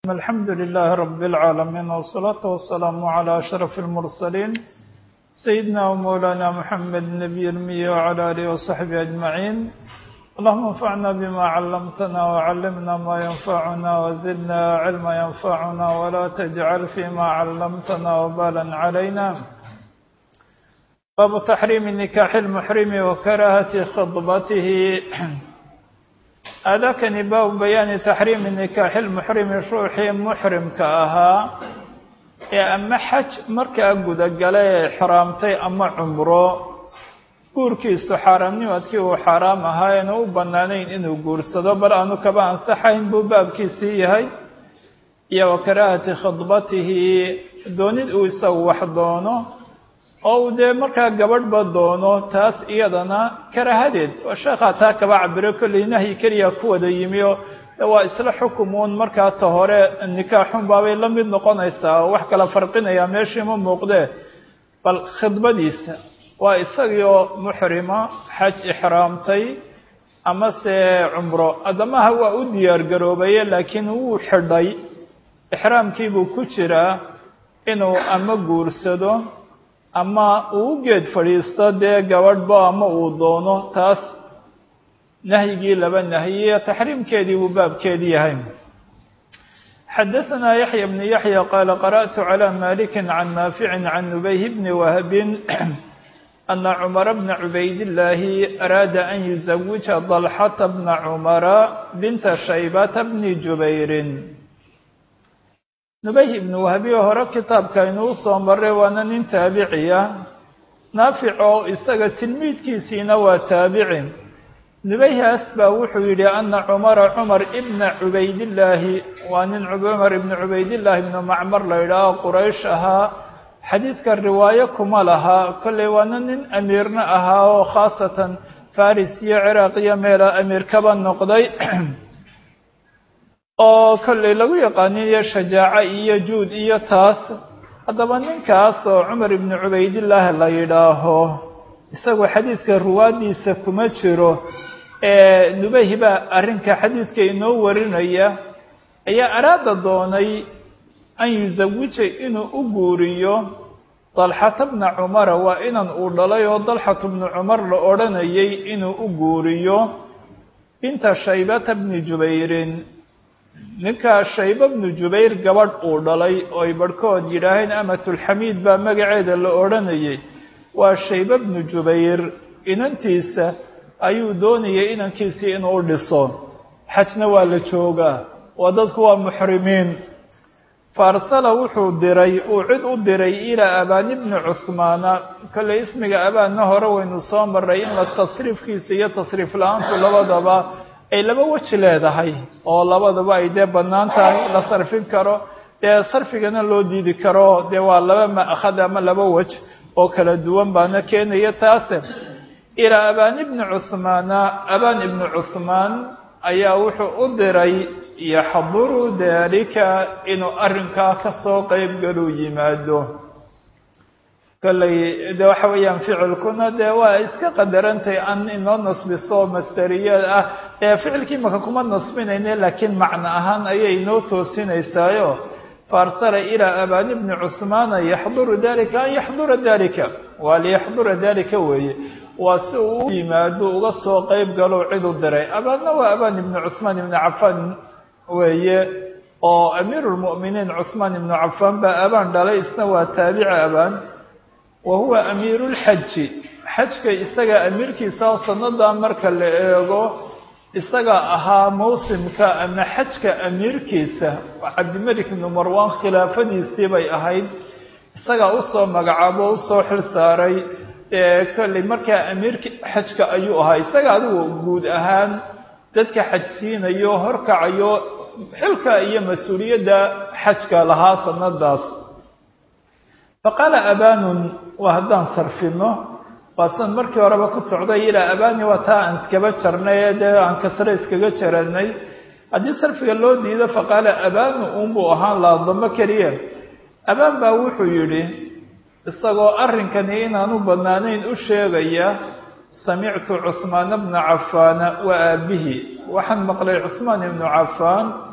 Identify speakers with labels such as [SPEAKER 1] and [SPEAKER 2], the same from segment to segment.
[SPEAKER 1] الحمد لله رب العالمين والصلاة والسلام على أشرف المرسلين سيدنا ومولانا محمد النبي المي وعلى آله وصحبه أجمعين اللهم انفعنا بما علمتنا وعلمنا ما ينفعنا وزدنا علما ينفعنا ولا تجعل فيما علمتنا وبالا علينا باب تحريم نكاح المحرم وكراهة خطبته aadaakani baabu bayaani taxriimi nikaaxi lmuxrimi ruuxii muxrimka ahaa ee ama xaj markaa gudagala ee xraamtay ama cumro guurkiisu xaaraamnimadkii uu xaaraam ahaa eena u bannaanayn inuu guursado bal aanu kaba ansaxayn buu baabkiisii yahay iyo wa karaahati khidbatihi doonid uu isagu wax doono oo uu dee markaa gabadhba doono taas iyadana karaahadeed oo sheekhaa taa kaba cabiro kolley nahyi keliya ku wada yimi oo waa isla xukumuun markaa ta hore nikaaxun baabay la mid noqonaysaa oo wax kala farqinayaa meeshii ma muuqdee bal khidbadiisa waa isagii oo muxrima xaj ixraamtay amase cumro addamaha waa u diyaar garoobaye laakiin wuu xidhay ixraamkiibuu ku jiraa inuu ama guursado ama uu u geed fadhiisto dee gabadhba ama uu doono taas nahyigii laba nahyiye taxriimkeedii buu baabkeedi yahay xadaثna yaحya bn yaحya qaala qarأtu عlى maliki can naafici can nubayh bni wahbin ana cumara bna cubaydاllaahi araada an yuزawija dalxata bna cumara binta shaybata bni jubayrin nubayh ibnu wahbiyo hore kitaabka inuu soo maray waana nin taabiciya naafic oo isaga tilmiidkiisiina waa taabici nubayhaas baa wuxuu yidhi ana cumara cumar ibna cubaydillaahi waa nin cumar ibnu cubaydillaahi ibnu macmar la yidhaaho quraysh ahaa xadiidka riwaayo kuma laha kolley waana nin amiirna ahaa oo khaasatan faris iyo ciraaq iyo meela amiir kaba noqday oo kolley lagu yaqaaniyo shajaaco iyo juud iyo taas haddaba ninkaas oo cumar ibnu cubaydillaah la yidhaaho isagoo xadiidka ruwaaddiisa kuma jiro ee nubayh baa arrinka xadiidka inoo warinaya ayaa araada doonay an yusawija inuu u guuriyo dalxata bna cumara waa inan uu dhalay oo dalxatu bnu cumar la odhanayay inuu u guuriyo binta shaybata bni jubayrin ninkaa shayba bnu jubayr gabadh uu dhalay oo ay barhkood yidhaaheen amatulxamiid baa magaceeda la odhanayay waa shayba bnu jubayr inantiisa ayuu doonayay inankiisii inuu dhiso xajna waa la joogaa waa dadku waa muxrimiin faarsala wuxuu diray uu cid u diray ilaa abaani bni cuhmaana kolley ismiga abaanna hore waynu soo maray in la tasriifkiisa iyo tasriif la-aantu labadaba ay laba weji leedahay oo labadaba ay dee bannaan tahay la sarfin karo dee sarfigana loo diidi karo dee waa laba ma'khad ama laba wej oo kala duwan baana keenaya taase ilaa abaan ibni cuhmaana abaan ibni cuhmaan ayaa wuxuu u diray yaxduru daalika inuu arrinkaa ka soo qeyb galuu yimaado kolley de waxa weeyaan ficilkuna dee waa iska qadarantay an inoo nasbiso masteriya ah ee ficilkii maka kuma nasbinayne laakiin macno ahaan ayay inoo toosinaysaayo faarsala ilaa abaani bni cuhmaana yaxduru dalika an yaxdura dalika waa liyaxdura dalika weeye waa si uu u yimaado uga soo qeyb galo cid u diray abaanna waa abaan ibni cuhmaan ibni cafaan weeye oo amiiru lmu'miniin cuhmaan ibnu cafaan baa abaan dhalay isna waa taabici abaan wa huwa amiiru lxaji xajka isaga amiirkiisa oo sannadaa marka la eego isaga ahaa mawsimka ama xajka amiirkiisa cabdimelik ibnu marwaan khilaafadiisii bay ahayd isagaa usoo magacaabo o usoo xil saaray kolley markaa amiirki xajka ayuu ahaa isaga adigu guud ahaan dadka xajsiinayo horkacayo xilka iyo mas-uuliyadda xajka lahaa sanadaas faqaala abaanun waa haddaan sarfino waa san markii horeba ku socday ilaa abaani waa taa aan iskaba jarnay ee dee aan kasre iskaga jaranay haddii sarfiga loo diido faqaala abaanu unbuu ahaan laadamo keliya abaan baa wuxuu yidhi isagoo arrinkani inaanu bannaanayn u sheegaya samictu cuhmaana bna cafaana wa aabihi waxaan maqlay cuhmaan ibnu cafaan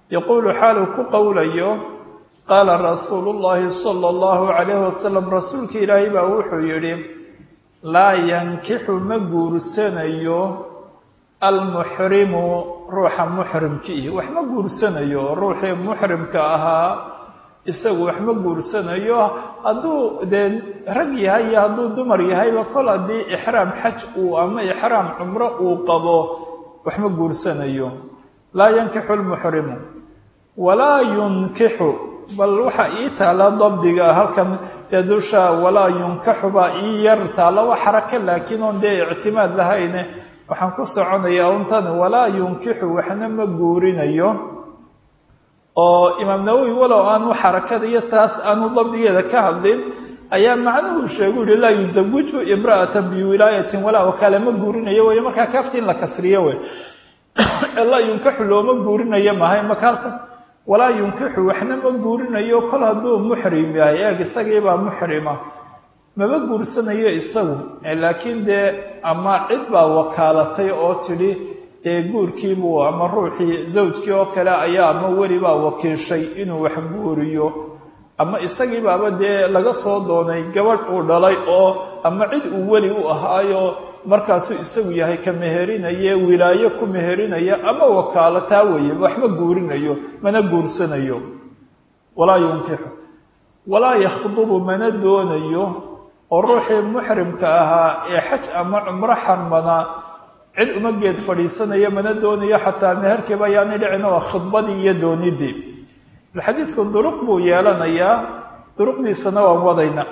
[SPEAKER 1] yaquulu xaaluu ku qowlayo qaala rasuulu llaahi sala allahu calayhi wasalam rasuulka ilaahay baa wuxuu yidhi laa yankixu ma guursanayo almuxrimu ruuxa muxrimkii wax ma guursanayo ruuxii muxrimka ahaa isagu wax ma guursanayo hadduu dee rag yahay iyo hadduu dumar yahayba kol haddii ixraam xaj uu ama ixraam cumro uu qabo wax ma guursanayo laa yankixu lmuxrimu walaa yunkixu bal waxaa ii taala dabdiga halkan dee dusha walaa yunkaxu baa ii yar taala wa xarake laakiin oon dee ictimaad lahayne waxaan ku soconayaa untan walaa yunkixu waxna ma guurinayo oo imaam nawowi walow aanu xarakada iyo taas aanu dabdigeeda ka hadlin ayaa macnuhu sheegu yihi laa yuzawiju imra'atan biwilaayatin walaa wakaale ma guurinayo wey markaa kaafti in la kasriyo wey laa yunkaxu looma guurinayo mahay maka halkan walaa yunkixu waxna ma guurinayo kol hadduu muxrim yahay eeg isagiibaa muxrima maba guursanayo isagu laakiin dee ama cid baa wakaalatay oo tidhi dee guurkiibuu ama ruuxii zawjkii oo kale ayaa ama weli baa wakiishay inuu wax guuriyo ama isagii baaba dee laga soo doonay gabadh uu dhalay oo ama cid uu weli u ahaayo markaasuu isagu yahay ka meherinaye wilaayo ku meherinaya ama wakaalo taa weeye waxma guurinayo mana guursanayo walaa yunkixu walaa yakhdubu mana doonayo oo ruuxii muxrimka ahaa ee xaj ama cumro xarmanaa cid uma geed fadhiisanayo mana doonayo xataa meherkiiba ayaanay dhicin oo khidbadii iyo doonidii xadiidku duruq buu yeelanayaa duruqdiisana waan wadayna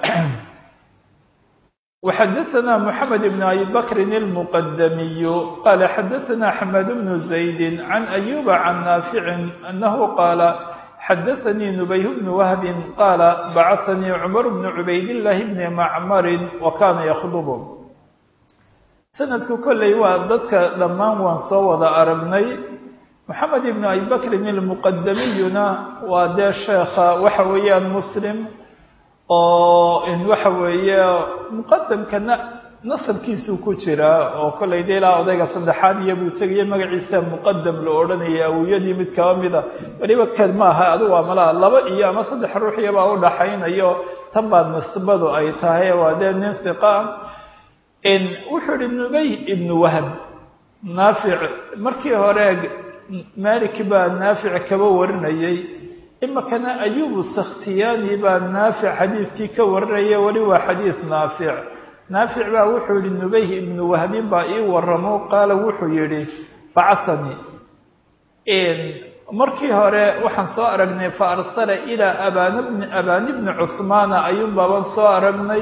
[SPEAKER 1] وxadثna محamed بن أbي bkr الmqdmiy qala xadثna xmad بن زayd عan أyuba عan naafic أnahu qaala xadaثnii نubayh بن whb qaala bacثnii cmr بن cubayd الlahi بn macmr وkana ykdb sanadku kolley waa dadka dhammaan waan soo wada aragnay moxamed ibn abi bakrin ilmuqadamiyuna waa dee sheekha waxa weeyaan muslim oo waxa weeye muqadamkana nasabkiisuu ku jiraa oo kollay dee ilaa odayga saddexaad iyo buu tegaya magaciisa muqadam la odhanaya awiyadii mid kaba mida weliba keed ma aha adigu waa malaha laba iyo ama saddex ruuxiyabaa u dhaxaynayo tan baa nisbadu ay tahay waa dee nin hiqa wuxuu ihi nubay ibnu wahb naafic markii hore malik baa naafic kaba warinayay imikana ayubu sakhtiyaani baa naafic xadiidkii ka warinaya weli waa xadiid naafic naafic baa wuxuu yihi nubay ibnu wahbin baa ii waramo qaala wuxuu yihi bacahanii markii hore waxaan soo aragnay fa arsala ilaa aban abani bni cuhmaana ayuun baaban soo aragnay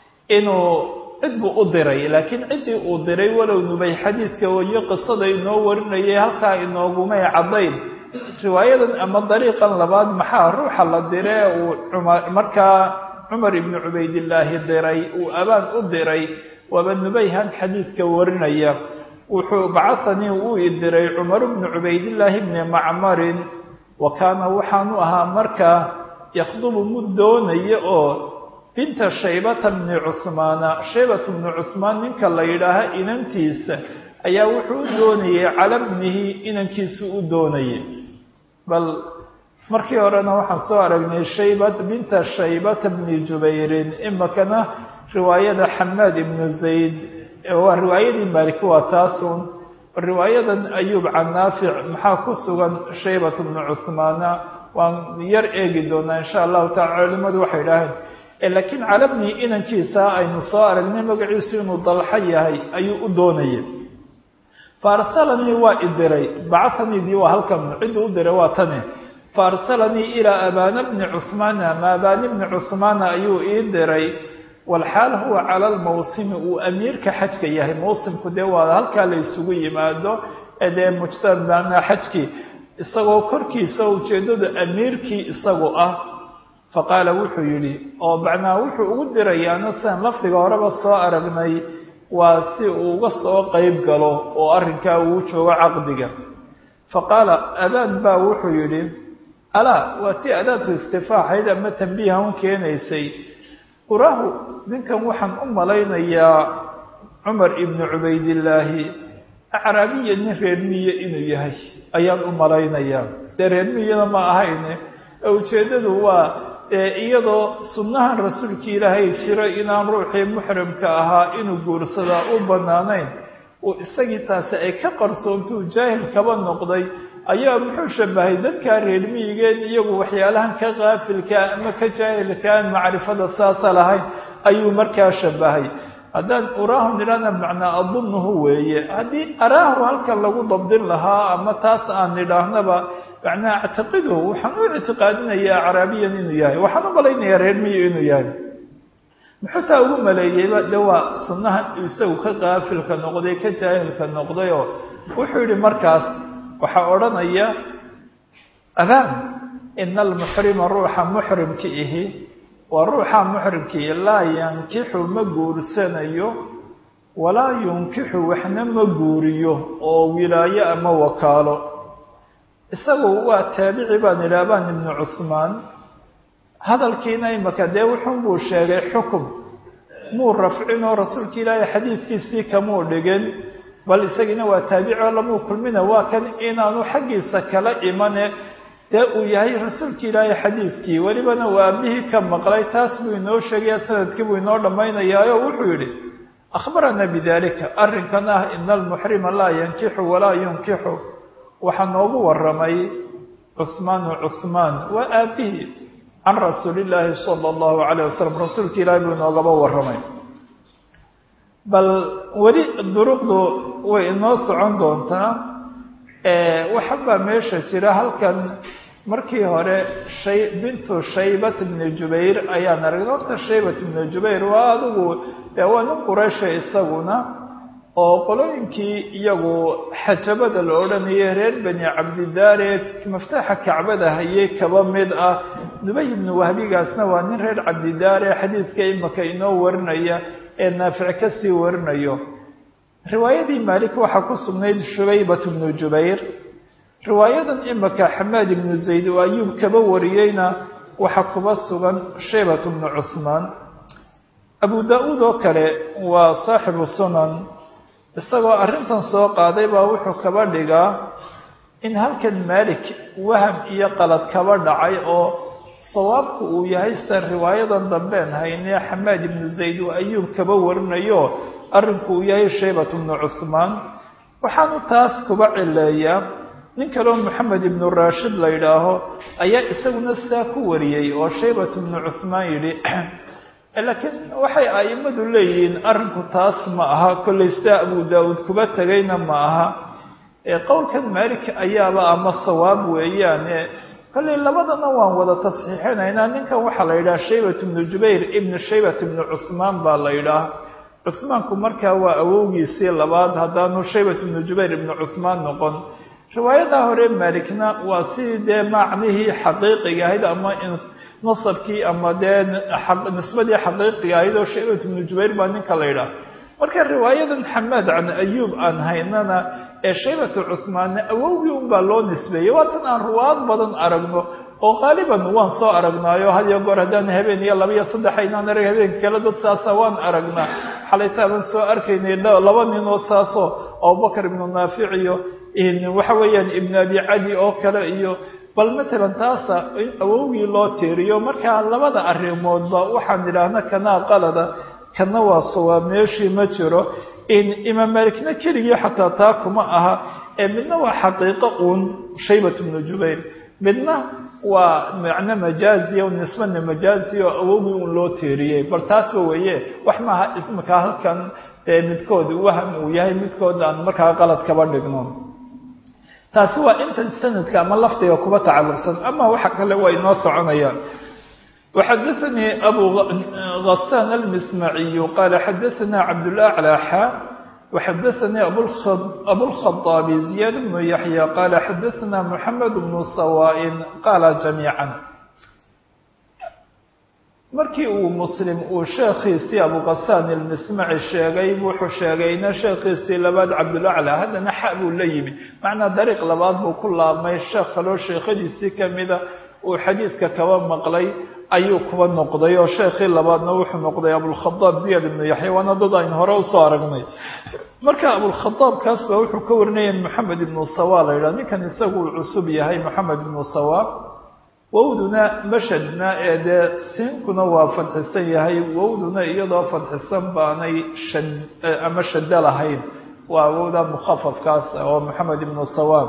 [SPEAKER 1] inuu cid buu u diray laakiin ciddii uu diray walow nubay xadiidka wayo qisada inoo warinayay halkaa inoogumay caddayn riwaayadan ama dariiqan labaad maxaa ruuxa la dire uu markaa cumar ibnu cubaydillaahi diray uu abaan u diray waaba nubayhan xadiidka warinaya wuxuu bacahanii uu i diray cumar bnu cubaydillaahi bni macmarin wa kaana waxaanu ahaa markaa yakhdubu mud doonaya oo binta shaybata bni cuhmaana shaybata bni cuhmaan ninka la yidhaaha inantiisa ayaa wuxuu u doonayay cala bnihi inankiisu u doonayay bal markii horena waxaan soo aragnay shaybat binta shaybata bni jubayrin imikana riwaayada xamaad ibnu zayd waa riwaayadii maaliki waa taasun riwaayadan ayuub can naafic maxaa ku sugan shaybat bnu cuhmaana waan yar eegi doonaa insha allahu taala culimadu waxay idhaaheen laakiin calabnii inankiisa aynu soo aragnay magaciisu inuu dalxo yahay ayuu u doonayay faarsalanii waa i diray bacahaniidii waa halkan cidduu u diray waa tani faarsalanii ilaa abaana bni cuhmaana ama abaani bni cuhmaana ayuu ii diray walxaal huwa cala lmawsimi uu amiirka xajka yahay mawsimku dee waa halkaa la isugu yimaado ee dee mujtamana xajkii isagoo korkiisa ujeeddadu amiirkii isagu ah faqaala wuxuu yidhi oo macnaa wuxuu ugu dirayaana sidan lafdiga horeba soo aragnay waa si uu uga soo qeyb galo oo arrinkaa uu joogo caqdiga faqaala adaan baa wuxuu yidhi alaa waa tii adaadku istifaaxayd ama tambiiha un keenaysay quraahu ninkan waxaan u malaynayaa cumar ibnu cubaydillaahi acraabiya nin reermiye inuu yahay ayaan u malaynayaa dee reermiyana ma ahayne ujeeddadu waa iyadoo sunnahan rasuulkii ilaahay jiro inaan ruuxii muxrimka ahaa inuu guursadaa u bannaanayn uu isagii taasi ay ka qarsoontuu jaahil kaba noqday ayaa muxuu shabahay dadkaa reermiyigeen iyagu waxyaalahan ka kaafilkaa ama ka jaahilka aan macrifada saasa lahayn ayuu markaa shabahay haddaan uraahu nidhahna macnaa adunnuhu weeye haddii araahu halkan lagu dabdin lahaa ama taas aan nidhaahnaba macnaa actiqiduhu waxaan u ictiqaadinayaa acraabiyan inuu yahay waxaan u malaynayaa reermiyo inuu yahay muxuu taa ugu maleeyeyba de waa sunnaha isagu ka kaafilka noqday ka jaahilka noqdayoo wuxuu yidhi markaas waxaa odhanaya abaan ina almuxrima ruuxa muxrimka ihi waa ruuxa muxrimkii laa yankixu ma guursanayo walaa yunkixu waxna ma guuriyo oo wilaayo ama wakaalo isagu waa taabici baan idhi abaan ibnu cuhmaan hadalkiina imaka dee wuxun buu sheegay xukum muu rafcinoo rasuulka ilaahay xadiidkiisii kamuu dhigin bal isagiina waa taabicoo lamuu kulmina waa kan inaanu xaggiisa kala imane dee uu yahay rasuulka ilaahay xadiidkii welibana uu aabihii ka maqlay taas buu inoo sheegaya sanadkii buu inoo dhammaynayaayo wuxuu yidhi akhbaranaa bidalika arrinkan ah ina almuxrima laa yankixu walaa yunkixu waxaa noogu waramay cuhmaanu cuhmaan waa aabihii can rasuulillaahi sala allahu calayh wasalam rasuulka ilaahay buu inoogaba warramay bal weli duruqdu way inoo socon doontaa waxabaa meesha jira halkan markii hore shay bintu shaybat bni jubayr ayaan aragnay horta shaybat bni jubayr waa adigu dee waa nin quraysha isaguna oo qolooyinkii iyagu xajabada la odhanayay reer bani cabdidaare maftaaxa kacbada hayay kaba mid ah nubay ibnu wahbigaasna waa nin reer cabdidaare xadiidka imaka inoo warinaya ee naafic ka sii warinayo riwaayadii maalik waxaa ku sugnayd shubaybat bnu jubayr riwaayadan imaka xamaad ibnu zayd oo ayuub kaba wariyeyna waxaa kuba sugan shaybat bnu cuhmaan abu daa-uud oo kale waa saaxibu sunan isagoo arrintan soo qaaday baa wuxuu kaba dhigaa in halkan maalik waham iyo qalad kaba dhacay oo sawaabku uu yahay se riwaayadan dambeen haynee xamaad ibnu zayd oo ayuub kaba warinayo arrinku uu yahay shaybat bnu cuhmaan waxaanu taas kuba cileeyaa nin kaleo moxamed ibnu raashid la yidhaaho ayaa isaguna sidaa ku wariyey oo shaybat bnu cuhmaan yidhi laakiin waxay a'immadu leeyihiin arrinku taas ma aha kollay sidaa abu daawuud kuba tegayna ma aha qowlkan maalik ayaaba ama sawaab weeyaane kollay labadana waan wada tasxiixinaynaa ninkan waxaa la yidhaha shaybat ibnu jubayr ibnu shaybat ibnu cuhmaan baa la yidhaah cuhmaanku markaa waa awowgiisii labaad haddaanu shaybat ibnu jubayr ibnu cuhmaan noqon riwaayadaa hore maalikna waa sidii dee macnihii xaqiiqiga ahayd ama nasabkii ama dee nisbadii xaqiiqiga ahayd oo shaybat ibnu jubayr baa ninka la yidhaah marka riwaayadan xamaad can ayuub aan haynana ee shaybatu cuhmaanna awowgii unbaa loo nisbeeyey waa tan aan ruwaad badan aragno oo qaaliban waan soo aragnaayo hadiyo goor haddaan habeen iyo laba iyo saddex aynaan arag habeenka kale dad saasa waan aragnaa xalaytaaban soo arkaynay laba nin oo saasoo abubakar ibnu naafic iyo waxa weeyaan ibnu abi cadi oo kale iyo bal matalan taasa in awowgii loo tiiriyo markaa labada arrimoodba waxaan idhaahna kanaa qalada kana waa sawaab meeshii ma jiro imaam maalikna keligii xataa taa kuma aha ee midna waa xaqiiqo uun shaybat bnu jubayr midna waa macno majaaziya nisbana majaaziya oo awowgii uun loo tiiriyey bal taasba weeye wax maaha ismika halkan midkood waham uu yahay midkood aan markaa qalad kaba dhigno taasi waa inta sanadka ama lafdiga kuba tacalluqsan ama waxa kale waa inoo soconayaan وxadثnي أbو غسان المسمعي قال xdثna cبدالأعلى xا وxadثnي أبوالخطاب زياد بن يحيى قال xdثna محمد بن سواء قال جميعا markii uu msلم uu sheekhiisii abuغasان المسمعي sheegay wuxuu sheegayna sheekhiisii labaad cabdالأعلى haddana xa buu la yimi macnaa dariiq labaad buu ku laabmay sheekh kaloo sheekhadiisii kamida uu xadiidka kaba maqlay ayuu kuba noqday oo sheekhii labaadna wuxuu noqday abulkhadaab ziyaad ibnu yaxya waana dad aynu hore usoo aragnay marka abulkhadaab kaas baa wuxuu ka warinaya moxamed ibnu sawa la yidhaha ninkan isagu uu cusub yahay moxamed ibnu sawa wowduna mashadna ee dee siinkuna waa fadxisan yahay wowduna iyadoo fadxisan baanay shad ama shaddo lahayn waa wowda mukhafafkaas oo moxamed ibnu sawa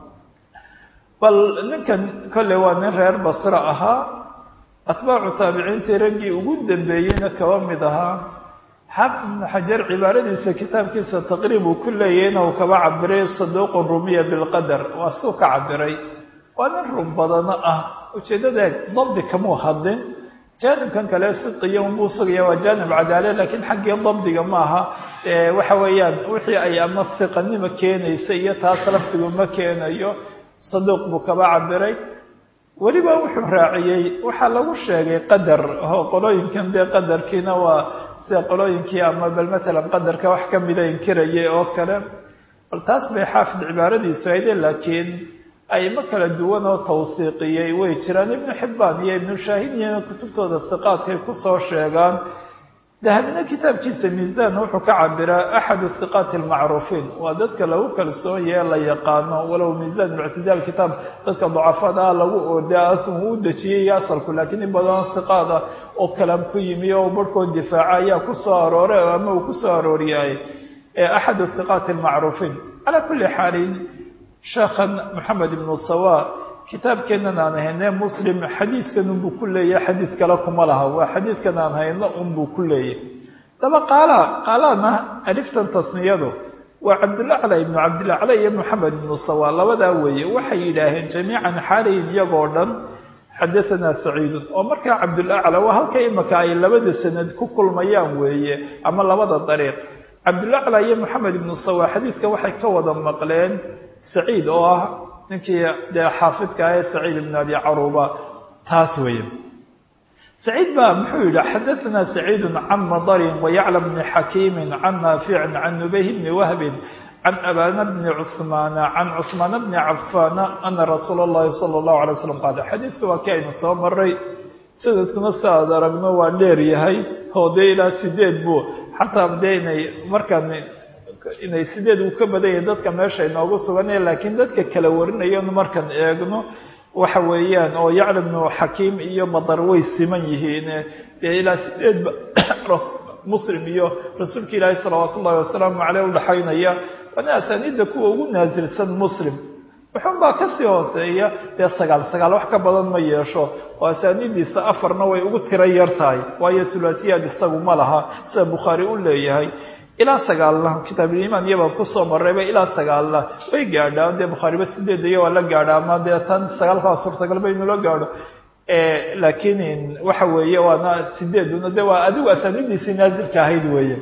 [SPEAKER 1] bal ninkan kolley waa nin reer basro ahaa atbaacu taabiciintii raggii ugu dambeeyeyna kaba mid ahaa xaafid ibnu xajar cibaaradiisa kitaabkiisa taqriib uu ku leeyahayna uu kaba cabiray saduuqun rumiya bilqadar waa suu ka cabiray waa nin run badano ah ujeeddada dabdi kamuu hadlin jaanibkan kale sidqiya unbuu sugaya waa jaanib cadaale laakiin xaggii dabdiga maaha waxa weeyaan wixii ay ama siqanimo keenaysa iyo taas lafdigu ma keenayo saduuq buu kaba cabiray weliba wuxuu raaciyey waxaa lagu sheegay qadar oo qolooyinkan dee qadarkiina waa sida qolooyinkii ama bal matalan qadarka wax ka mida inkirayay oo kale bal taas bay xaafid cibaaradiisu hayde laakiin aymo kala duwan oo tawsiiqiyey way jiraan ibnu xibbaan iyo ibnu shaahidiyana kutubtooda hiqaadkay kusoo sheegaan dahabina kitaabkiisa miisaan wuxuu ka cabiraa axadu hiqaati almacruufiin waa dadka lagu kalsoon yahe la yaqaano walow miisaan ictidaal kitaab dadka dacafada lagu ooda asun u dejiyey asalku laakiin in badan hiqaada oo kalaam ku yimi oo barhkood difaaca ayaa kusoo arooray ama uu kusoo arooriyay axadu hiqaati almacruufiin calaa kulli xaalin sheekhan moxamed ibnu sawa kitaabkeennan aan hayne muslim xadiidkan unbuu ku leeyahay xadiid kale kuma laha waa xadiidkan aan hayno unbuu ku leeyahay daba qaala qaalana aliftan tasniyadu waa cabdulacla ibnu cabdilacla iyo moxamed ibnu sawa labadaa weeye waxay yidhaaheen jamiican xaalayin iyagoo dhan xadahanaa saciidun oo markaa cabdulacla waa halka imaka ay labada sanad ku kulmayaan weeye ama labada dariiq cabdulacla iyo moxamed ibnu sawa xadiidka waxay ka wada maqleen saciid oo ah ninkii dee xaafidka ah ee saciid ibn abi caruba taas weeye saciid baa muxuu yidhi xadaثna saciidu can madarin wayacla bni xakiimi can naaficin can nubayh bni wahbin can abana bni cuثmaana can cuثmaana bni cafaana ana rasuula اllahi salى اllahu alay slam qaala xadiidku waa kii aynu soo maray sanadkuna si aad aragno waa dheer yahay oo dee ilaa sideed buu xataa dee inay markaan inay sideed uu ka badan yahay dadka meesha inoogu suganaya laakiin dadka kala warinayanu markaan eegno waxa weeyaan oo yacla bnu xakiim iyo madar way siman yihiin dee ilaa sideedba muslim iyo rasuulka ilaahi salawaat ullahi wasalaamu caleyh udhaxaynaya waana asaaniidda kuwa ugu naasilsan muslim wuxuun baa kasii hooseeya dee sagaal sagaal wax ka badan ma yeesho oo asaaniiddiisa afarna way ugu tiro yar tahay waayo hulaatiyaad isagu ma laha sida bukhaari u leeyahay ilaa sagaalna kitaabulimaan iyabaa kusoo marayba ilaa sagaalna way gaadhaan dee bukhaariba sideeda iyo waa la gaadha ama dee tan sagaalkaa suurtagalba inuu la gaadho laakiin waxa weeye waana sideeduna de waa adigu asaanidiisii naazilka ahayd weeye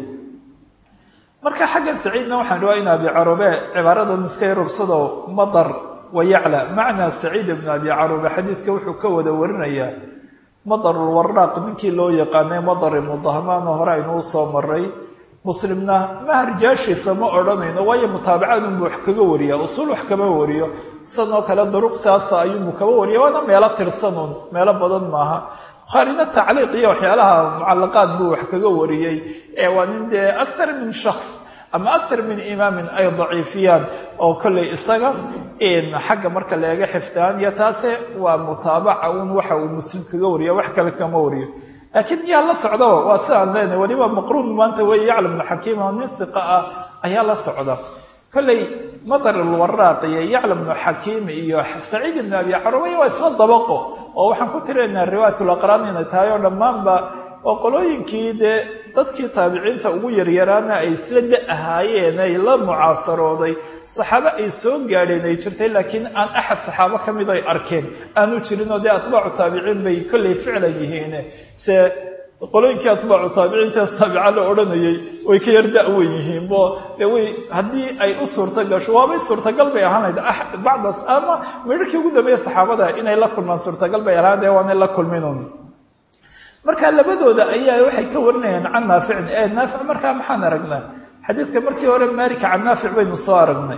[SPEAKER 1] marka xaggan saciidna waxaan rabaa in abi carube cibaaradan iska yarubsado madar wayacla macnaa saciid ibnu abi carube xadiidka wuxuu ka wada warinayaa madarulwaraaq ninkii loo yaqaanay madar ibnu dahmaan hore aynuu soo maray muslimna maharjaashiisa ma odhanayno waayo mutaabacaad unbu wax kaga wariya usuul wax kama wariyo sidanoo kale duruq siaasa ayuunbu kaba wariya waana meelo tirsanuun meelo badan maaha bukhaarina tacliiq iyo waxyaalaha mucalaqaad buu wax kaga wariyey ee waa nin dee akthar min shaks ama akthar min imaamin ay daciifiyaan oo kolley isaga xagga marka leega xifdaan iyo taase waa mutaabaca un waxa uu muslim kaga wariya wax kale kama wariyo laakiin yaa la socdaba waa sidaan leenahay weliba maqruun maanta wey yaclam ibnu xakiim oo nin siqa ah ayaa la socda kolley madar alwaraaq iyo yaclam ibnu xakiim iyo saciid ibnu abi carubay waa isla dabaqo oo waxaan ku tiraynaa riwaayat laqraan inay tahay oo dhammaanba oo qolooyinkii dee dadkii taabiciinta ugu yaryaraana ay isla da ahaayeen ay la mucaasarooday saxaabo ay soo gaadheen ay jirtay laakiin aan axad saxaabo ka mid ay arkeen aanu jirin oo dee atbaacu taabiciin bay kolley ficlan yihiin se qolooyinkii atbaacu taabiciintaas taabica la odhanayay way ka yar da-wen yihiin bo de way haddii ay u suurta gasho waabay suurtagal bay ahaan lahayd bacdas ama midharkii ugu dambeeya saxaabada inay la kulmaan suurtagal bay ahaan dee waanay la kulminun marka labadooda ayaa waxay ka warinayaan can naaficin ee naafic markaa maxaan aragnaa xadiidka markii hore malika can naafic baynu soo aragnay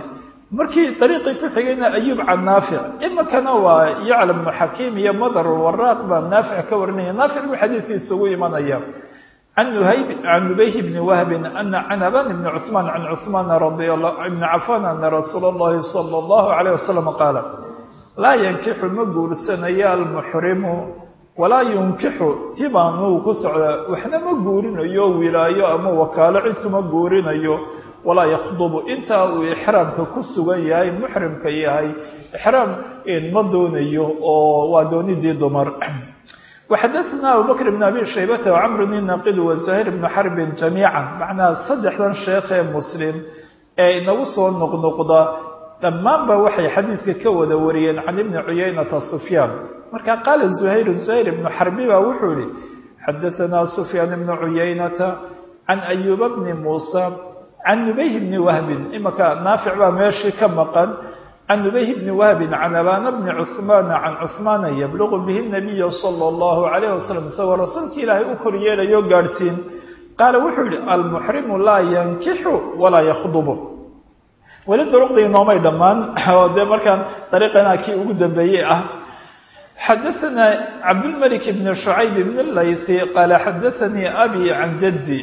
[SPEAKER 1] markii dariiqii ku xigayna ayuub can naafic imikana waa yaclam bnu xakiim iyo madar waraaq baa naafic ka warinaya naafic buu xadiidkiisa ugu imanaya can nuhayb can nubayh bni wahbin ana can aban bni cuثmaan can cuثmaan radi ibni cafan ana rasuula اllahi salى اllahu alayh wasalam qaala laa yankixu ma guursanayo almuxrimu walaa yunkixu tibaanuu ku socdaa waxna ma guurinayo wilaayo ama wakaalo cid kuma guurinayo walaa yakhdubu intaa uu ixraamka ku sugan yahay muxrimka yahay ixraam ma doonayo oo waa doonidii dumar waxadaثna abubakr bn abi shaybata wcamr bn naqid waزuhayr bn xarbin jamiica macnaa saddexdan sheekh ee muslim ee inagu soo noqnoqda dhammaanba waxay xadiidka ka wada wariyeen can ibni cuyaynata sufyaan marka qaala zuhayr zuhayr ibnu xarbi baa wuxuu yihi xadaثna sufyaan ibnu cuyaynata can ayuuba bni muusa can nubayh bni wahbin imaka naafic baa meeshii ka maqan can nubayh bni wahbin can abana bni cuhmaana can cuhmaana yabluqu bihi nabiya sala allahu calayh wasalam isagoo rasuulka ilaahay u kor yeelayo gaadhsiin qaala wuxuu yihi almuxrimu laa yankixu walaa yakhdubu weli duruqdii inoomay dhammaan oo dee markaan dariiqana kii ugu dambeeyey ah xadaثana cabdulmalik bni shucayb bn laythi qaala xadaثanii abi can jaddi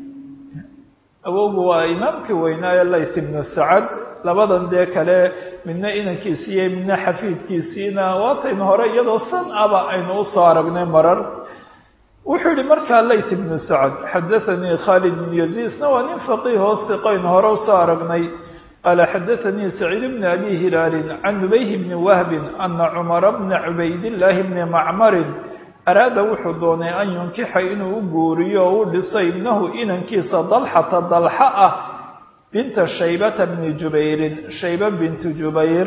[SPEAKER 1] awowgu waa imaamkii weynaaye layth ibnu sacad labadan dee kale midna inankiisiiyo midna xafiidkiisiina waataynu hore iyadoo san aba aynu usoo aragnay marar wuxuu yihi markaa layth ibnu sacad xadaثanii khaalid bn yaziisna waa nin faqiihoo siqaynu hore usoo aragnay qaala xadaثanii saciid bni abi hilaalin can nubayh bni wahbin ana cumara bna cubaydillaahi bni macmarin araada wuxuu doonay an yunkixa inuu u guuriyo oo u dhiso ibnahu inankiisa dalxata dalxa ah binta shaybata bni jubayrin shayba bintu jubayr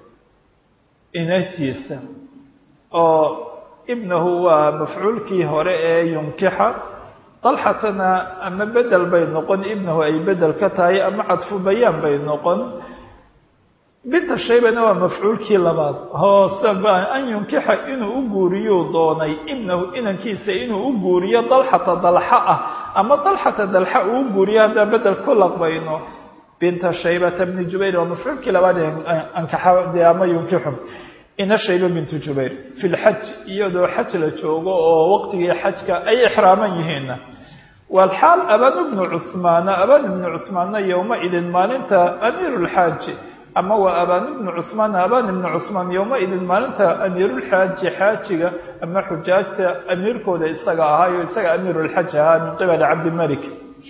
[SPEAKER 1] inantiisa oo ibnahu waa mafcuulkii hore ee yunkixa dalxatana ama bedel bay noqon ibnahu ay bedel ka tahay ama cadfu bayaan bay noqon binta shaybana waa mafcuulkii labaad hoose an yunkixa inuu u guuriyuu doonay ibnahu inankiisa inuu u guuriyo dalxata dalxa ah ama dalxata dalxa uu u guuriyo haddaan bedel ku laqbayno binta shaybata bni jubayr waa mafcuulkii labaad ankaxa dee ama yunkixu ina shayba bintu jubayr fi lxaj iyadoo xaj la joogo oo waqtigii xajka ay ixraaman yihiinna walxaal aban bnu cuhmaana aban ibnu cuhmaanna yowmaidin maalinta amiiru lxaaji ama waa abaan ibnu cuhmaan abaan ibnu cuhmaan yowmaidin maalinta amiirulxaaji xaajiga ama xujaajta amiirkooda isaga ahaayo isaga amiirulxaj ahaa min qibali cabdimalik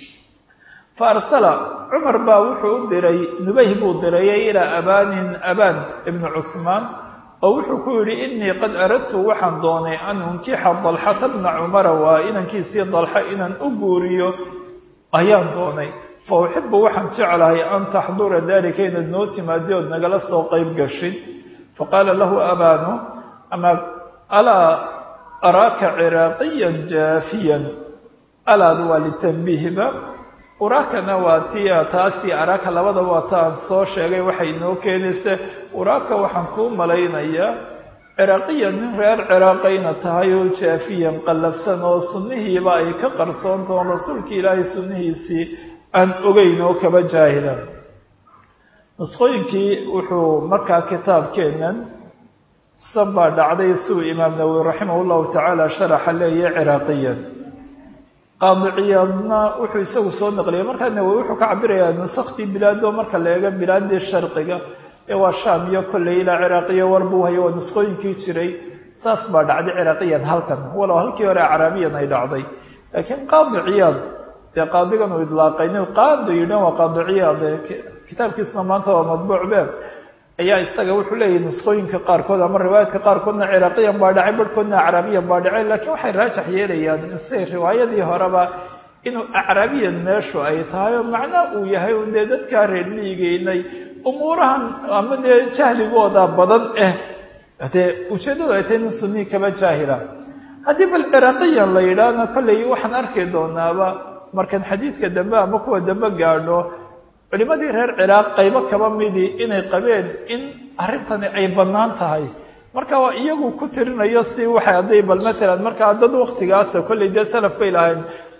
[SPEAKER 1] fa arsala cumar baa wuxuu u diray nubayh buu dirayay ilaa abaanin abaan ibnu cuhmaan oo wuxuu ku yidhi inii qad aradtu waxaan doonay an unkixa dalxata bna cumara waa inankiisii dalxa inaan u guuriyo ayaan doonay fa uxibu waxaan jeclahay an taxdura dalika inaad noo timaadi ood nagala soo qayb gashin faqaala lahu abaanu ama alaa araaka ciraaqiyan jaafiyan alaadu waa litanbiihba uraakana waa tia taasi araaka labadaba waa ta aan soo sheegay waxay inoo keenaysa uraaka waxaan kuu malaynayaa ciraaqiyan nin reer ciraaqayna tahay oo jaafiyan qallafsan oo sunnihiiba ay ka qarsoontaon rasuulka ilaahay sunnihiisii aan ogeyn oo kaba jaahilan nusqooyinkii wuxuu markaa kitaabkeennan san baa dhacday siduu imaam nawowi raximah llahu tacaala sharaxa leeyahay ciraaqiyan qaadiciyaadna wuxuu isagu soo naqliyay markaa nawowi wuxuu ka cabirayaa nusaktii bilaado marka la eego bilaadii sharqiga ee waa shaam iyo kolley ilaa ciraaqiya war buu hayo waa nusqooyinkii jiray saas baa dhacday ciraaqiyan halkan walow halkii hore acraabiyan ay dhacday laakiin qaadi ciyaad dee qaadigan uu idlaaqayni qaado yidhan waa qaadi ciyaad kitaabkiisuna maanta waa madbuuc be ayaa isaga wuxuu leeyahay nusqooyinka qaarkood ama riwaayaadka qaarkoodna ciraaqiyan baa dhacay barhkoodna acraabiyan baa dhacay laakiin waxay raajax yeelayaan say riwaayadii horeba inuu acraabiyan meeshu ay tahay oo macnaa uu yahay un dee dadkaa reer miigeynay umuurahan ama dee jahligooda badan eh dee ujeeddadu ay tahay nin sunii kaba jaahila haddii bal ciraaqiyan la yidhaahna kolley waxaan arki doonaaba markaan xadiidka dambe ama kuwa dambe gaadho culimadii reer ciraaq qaybo kaba midii inay qabeen in arrintani ay bannaan tahay marka waa iyagu ku tirinayo si waxay hadday bal matalan markaa dad waktigaasa kolley dee salaf bay lahayn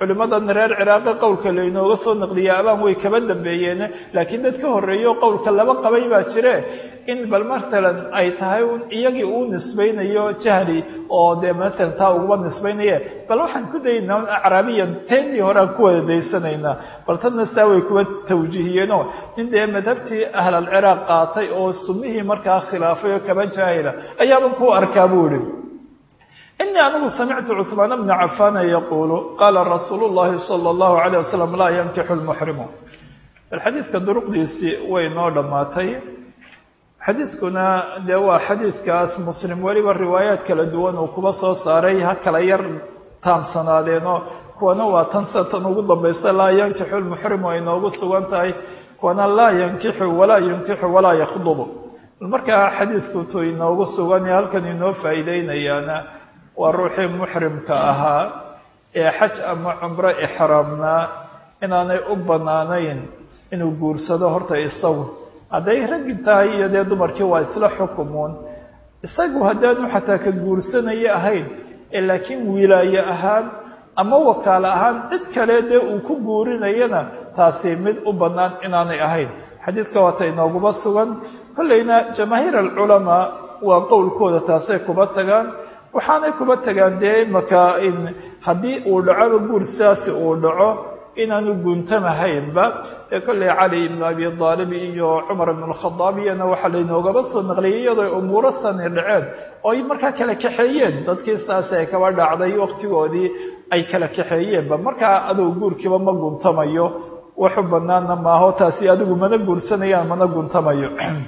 [SPEAKER 1] culimmadan reer ciraaqi qowlka laynooga soo naqliya abaan way kaba dambeeyeen laakiin dad ka horreeyo qowlka laba qabay baa jire in bal matalan ay tahay iyagii uu nisbaynayo jahli oo dee matalan taa uguba nisbaynaye bal waxaan ku daynaa acraabiyan teendii hore aan ku wada daysanaynaa bal tadna saa way kuwa tawjiihiyeenoo nin dee madhabtii ahlalciraaq qaatay oo sunnihii markaa khilaafay oo kaba jaahila ayaaban ku arkaa buu ihi inii anigu samictu cuثmaan bna cafana yaquulu qaala rasuulu llahi salى اllahu alayه wasalam laa yankixu lmuxrimu bal xadiidka duruqdiisii way noo dhammaatay xadiidkuna dee waa xadiidkaas muslim weliba riwaayaad kala duwan uu kuba soo saaray ha kala yar taamsanaadeenoo kuwana waa tan sida tan ugu dambaysa laa yankixu lmuxrimu ay noogu sugan tahay kuwana laa yankixu walaa yunkixu walaa yakhdubu markaa xadiidkutu inoogu sugan ee halkan inoo faa'iideynayaana waa ruuxii muxrimka ahaa ee xaj ama cumro ixraamnaa inaanay u bannaanayn inuu guursado horta isagu hadday raggi tahay iyo dee dumarkii waa isla xukumuun isagu haddaanu xataa ka guursanaya ahayn ee laakiin wilaaye ahaan ama wakaalo ahaan cid kale dee uu ku guurinayana taasi mid u bannaan inaanay ahayn xadiidka waata inooguma sugan kollayna jamaahiir alculamaa waa qowlkooda taasay kuba tagaan waxaanay kuba tagaan dee imaka in haddii uu dhacoba guur sidaasi uu dhaco inaanu guntamahaynba ee kollay cali ibnu abi aalib iyo cumar ibn alkhadaab iyana waxaa laynoogaba soo naqliyay iyadoo umuuro sani dhaceen oo ay markaa kala kaxeeyeen dadkii saasi ay kaba dhacday waqtigoodii ay kala kaxeeyeenba markaa adow guurkiiba ma guntamayo waxu banaana maaho taasi adigu mana guursanayaan mana guntamayo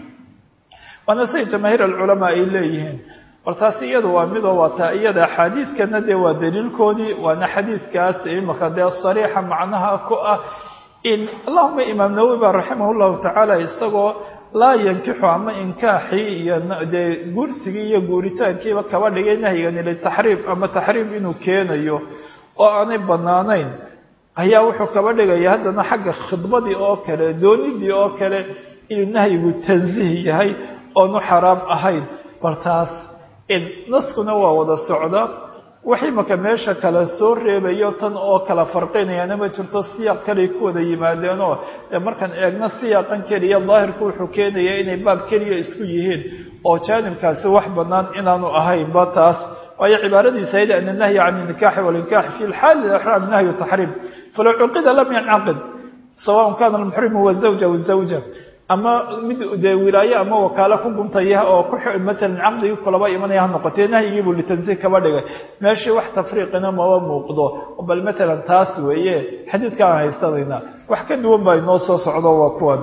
[SPEAKER 1] waana siday jamaahiir alculamaa ay leeyihiin bal taasi iyada waa midoo waata iyada axaadiidkana dee waa daliilkoodii waana xadiidkaas imaka dee sariixa macnaha ku ah in allahuma imaam nawowi ba raximah llahu tacaala isagoo laa yankixu ama inkaaxii iyo dee guursigii iyo guuritaankiiba kaba dhigay nahyigani litaxriim ama taxriim inuu keenayo oo aanay bannaanayn ayaa wuxuu kaba dhigaya haddana xagga khidbadii oo kale doonidii oo kale inuu nahyigu tansiih yahay oonu xaraam ahayn bal taas naskuna waa wada socda wax imaka meesha kale soo reebayo tan oo kala farqinayaana ma jirto siyaaq kaley ku wada yimaadeenoo dee markaan eegno siyaaqan keliya daahirku wuxuu keenaya inay baab keliya isku yihiin oo jaanibkaasi wax bannaan inaanu ahaynba taas waayo cibaaradiisa ayda ana nahya can inikaaxi walinkaaxi fi lxaali ixraam nahyu taxriim falow cuqida lam yancaqid sawaءn kana almuxrimu wazawja wazawja ama mid dee wilaaye ama wakaalo ku guntaya oo ku matalan caqdigii kulaba imanaya ha noqotee nahyigiibuu litansiih kaba dhigay meeshii wax tafriiqina maba muuqdo bal matalan taas weeye xadiidka aan haysanayna wax ka duwan baa inoo soo socdo waa kuwan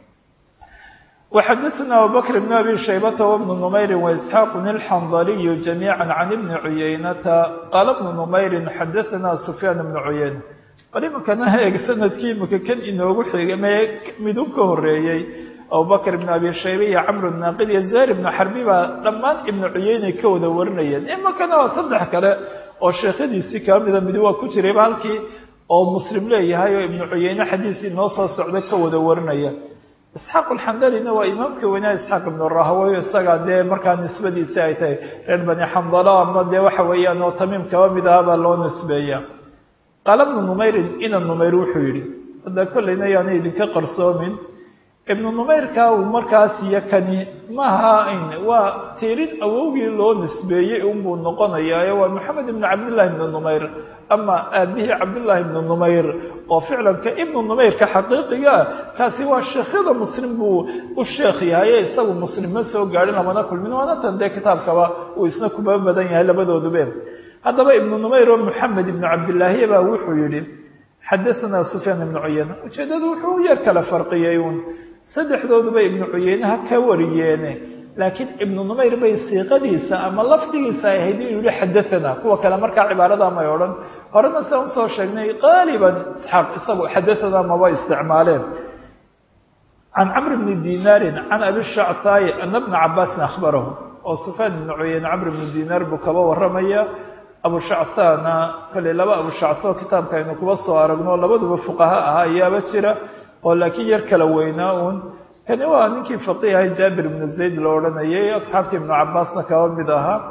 [SPEAKER 1] وxadثna abubكر بن أbي شhaybة وبن نmayr وإسحاaq الxandلي جamيعا عن بن عuyaynةa qال بن نmayr xadثna سفyاn بن عuyayنة bal iminkana eeg sanadkii imika kan inoogu xigay me midu ka horeeyey abubakr ibn abi shayba iyo camr naaqid iyo zahr ibnu xarbi baa dhammaan ibnu cuyeyne ka wada warinayeen iminkana waa saddex kale oo sheekhadiisii kaba mida midi waa ku jirayba halkii oo muslim leeyahay oo ibnu cuyeyne xadiisii noo soo socda ka wada warinaya isxaaq alxandalina waa imaamka weynaa isxaaq ibnu rahawey isagaa dee markaa nisbadiisi ay tahay reer bani xandalo ama dee waxa weeyaan oo tamiim kaba mid aha baa loo nisbeeya qaala ibnu numayrin ina numayr wuxuu yidhi hadda kollayna yaana idinka qarsoomin ibnu numayrka uu markaas iyo kani maaha waa tiirin awowgii loo nisbeeyey unbuu noqonayaayo waa maxamed ibnu cabdillahi ibnu numayr ama aabihii cabdullaahi ibnu numayr oo ficlanka ibnu numayrka xaqiiqigaa kaasi waa sheekhyada muslim buu u sheekh yahay isagu muslim ma soo gaadhin lamana kulmin waana tan dee kitaabkaba uu isna kuba badan yahay labadoodube haddaba ibnu numayr oo moxamed ibnu cabdillaahi baa wuxuu yidhi xadaanaa sufyaan ibnu cuyeyne ujeeddadu wuxuu u yar kala farqiyey uun saddexdooduba ibnu cuyeyneha ka wariyeene laakiin ibnu numayr bay siiqadiisa ama lafdigiisa ay ahayd inuu yihi xadaanaa kuwa kale markaa cibaarada may odhan horena siaan usoo sheegnay qaaliban isxaaq isagu xadaanaa maba isticmaaleen can camr bni dinaarin can abi shactaayi ana bna cabaasin akhbarahu oo sufyaan ibnu cuyeyne camr ibnu dinaar buu kaba waramaya abu shacthaana kolley laba abu shacthoo kitaabka aynu kuba soo aragno labaduba fuqaha ahaa ayaaba jira oo laakiin yar kala weynaa uun kani waa ninkii faqiihay jaabir ibnu zayd la odhanayay asxaabtii ibnu cabaasna kaba mid ahaa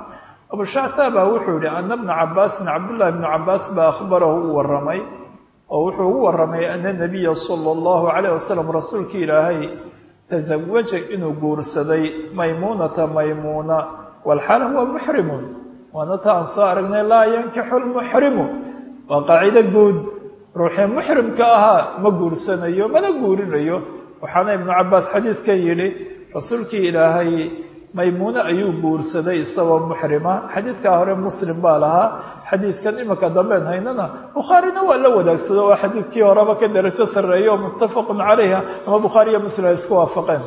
[SPEAKER 1] abushactaa baa wuxuu yihi ana bna cabaasin cabdullahi bnu cabaas baa akhbarahu u waramay oo wuxuu ugu waramay ana nabiya sala allahu calayh wasalam rasuulka ilaahay tasawaja inuu guursaday maymuunata maymuuna walxaal huwa muxrimun waana ta aan soo aragnay laa yankixu lmuxrimu waa qaacido guud ruuxii muxrimka ahaa ma guursanayo mana guurinayo waxaana ibnu cabaas xadiidkan yidhi rasuulkii ilaahay maymuune ayuu guursaday isagoo muxrima xadiidkaa hore muslim baa lahaa xadiidkan iminka dambeen haynana bukhaarina waa la wadaagsado oo xadiidkii horeba ka darajo sarreeya oo muttafaqun calayha ama bukhaari iyo muslim ay isku waafaqeen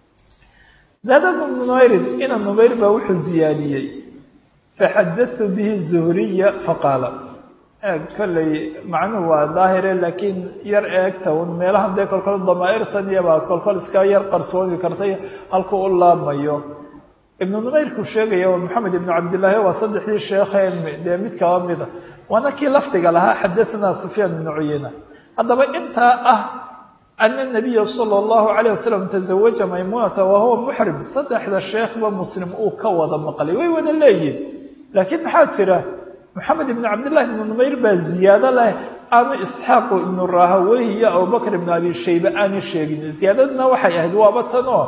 [SPEAKER 1] zaada bnu numayrin ina numayr baa wuxuu ziyaadiyey faxadatu bihi zuhriya faqaala eeg kolley macnuhu waa daahire laakiin yar eegta un meelahan dee kolkol damaa'irtan iyobaa kolkol iska yar qarsooni kartay halkuu u laabmayo ibnu numayrku sheegaya waa maxamed ibnu cabdillaahi waa saddexdii sheekheen dee mid kaba mida waana kii lafdiga lahaa xadahanaa sufyaan ibnu cuyeyna haddaba intaa ah ana nabiya sala allahu calayh wasalam tazawaja maymuunata wa huwa muxrim saddexda sheekhba muslim uu ka wada maqlay way wada leeyihin laakiin maxaa jira moxamed ibnu cabdillahi ibnu numayr baa ziyaado leh aanu isxaaqu ibnu rahaweyh iyo abubakr ibnu abi shaybe aanu sheegin ziyaadadna waxay ahayd waaba tan oo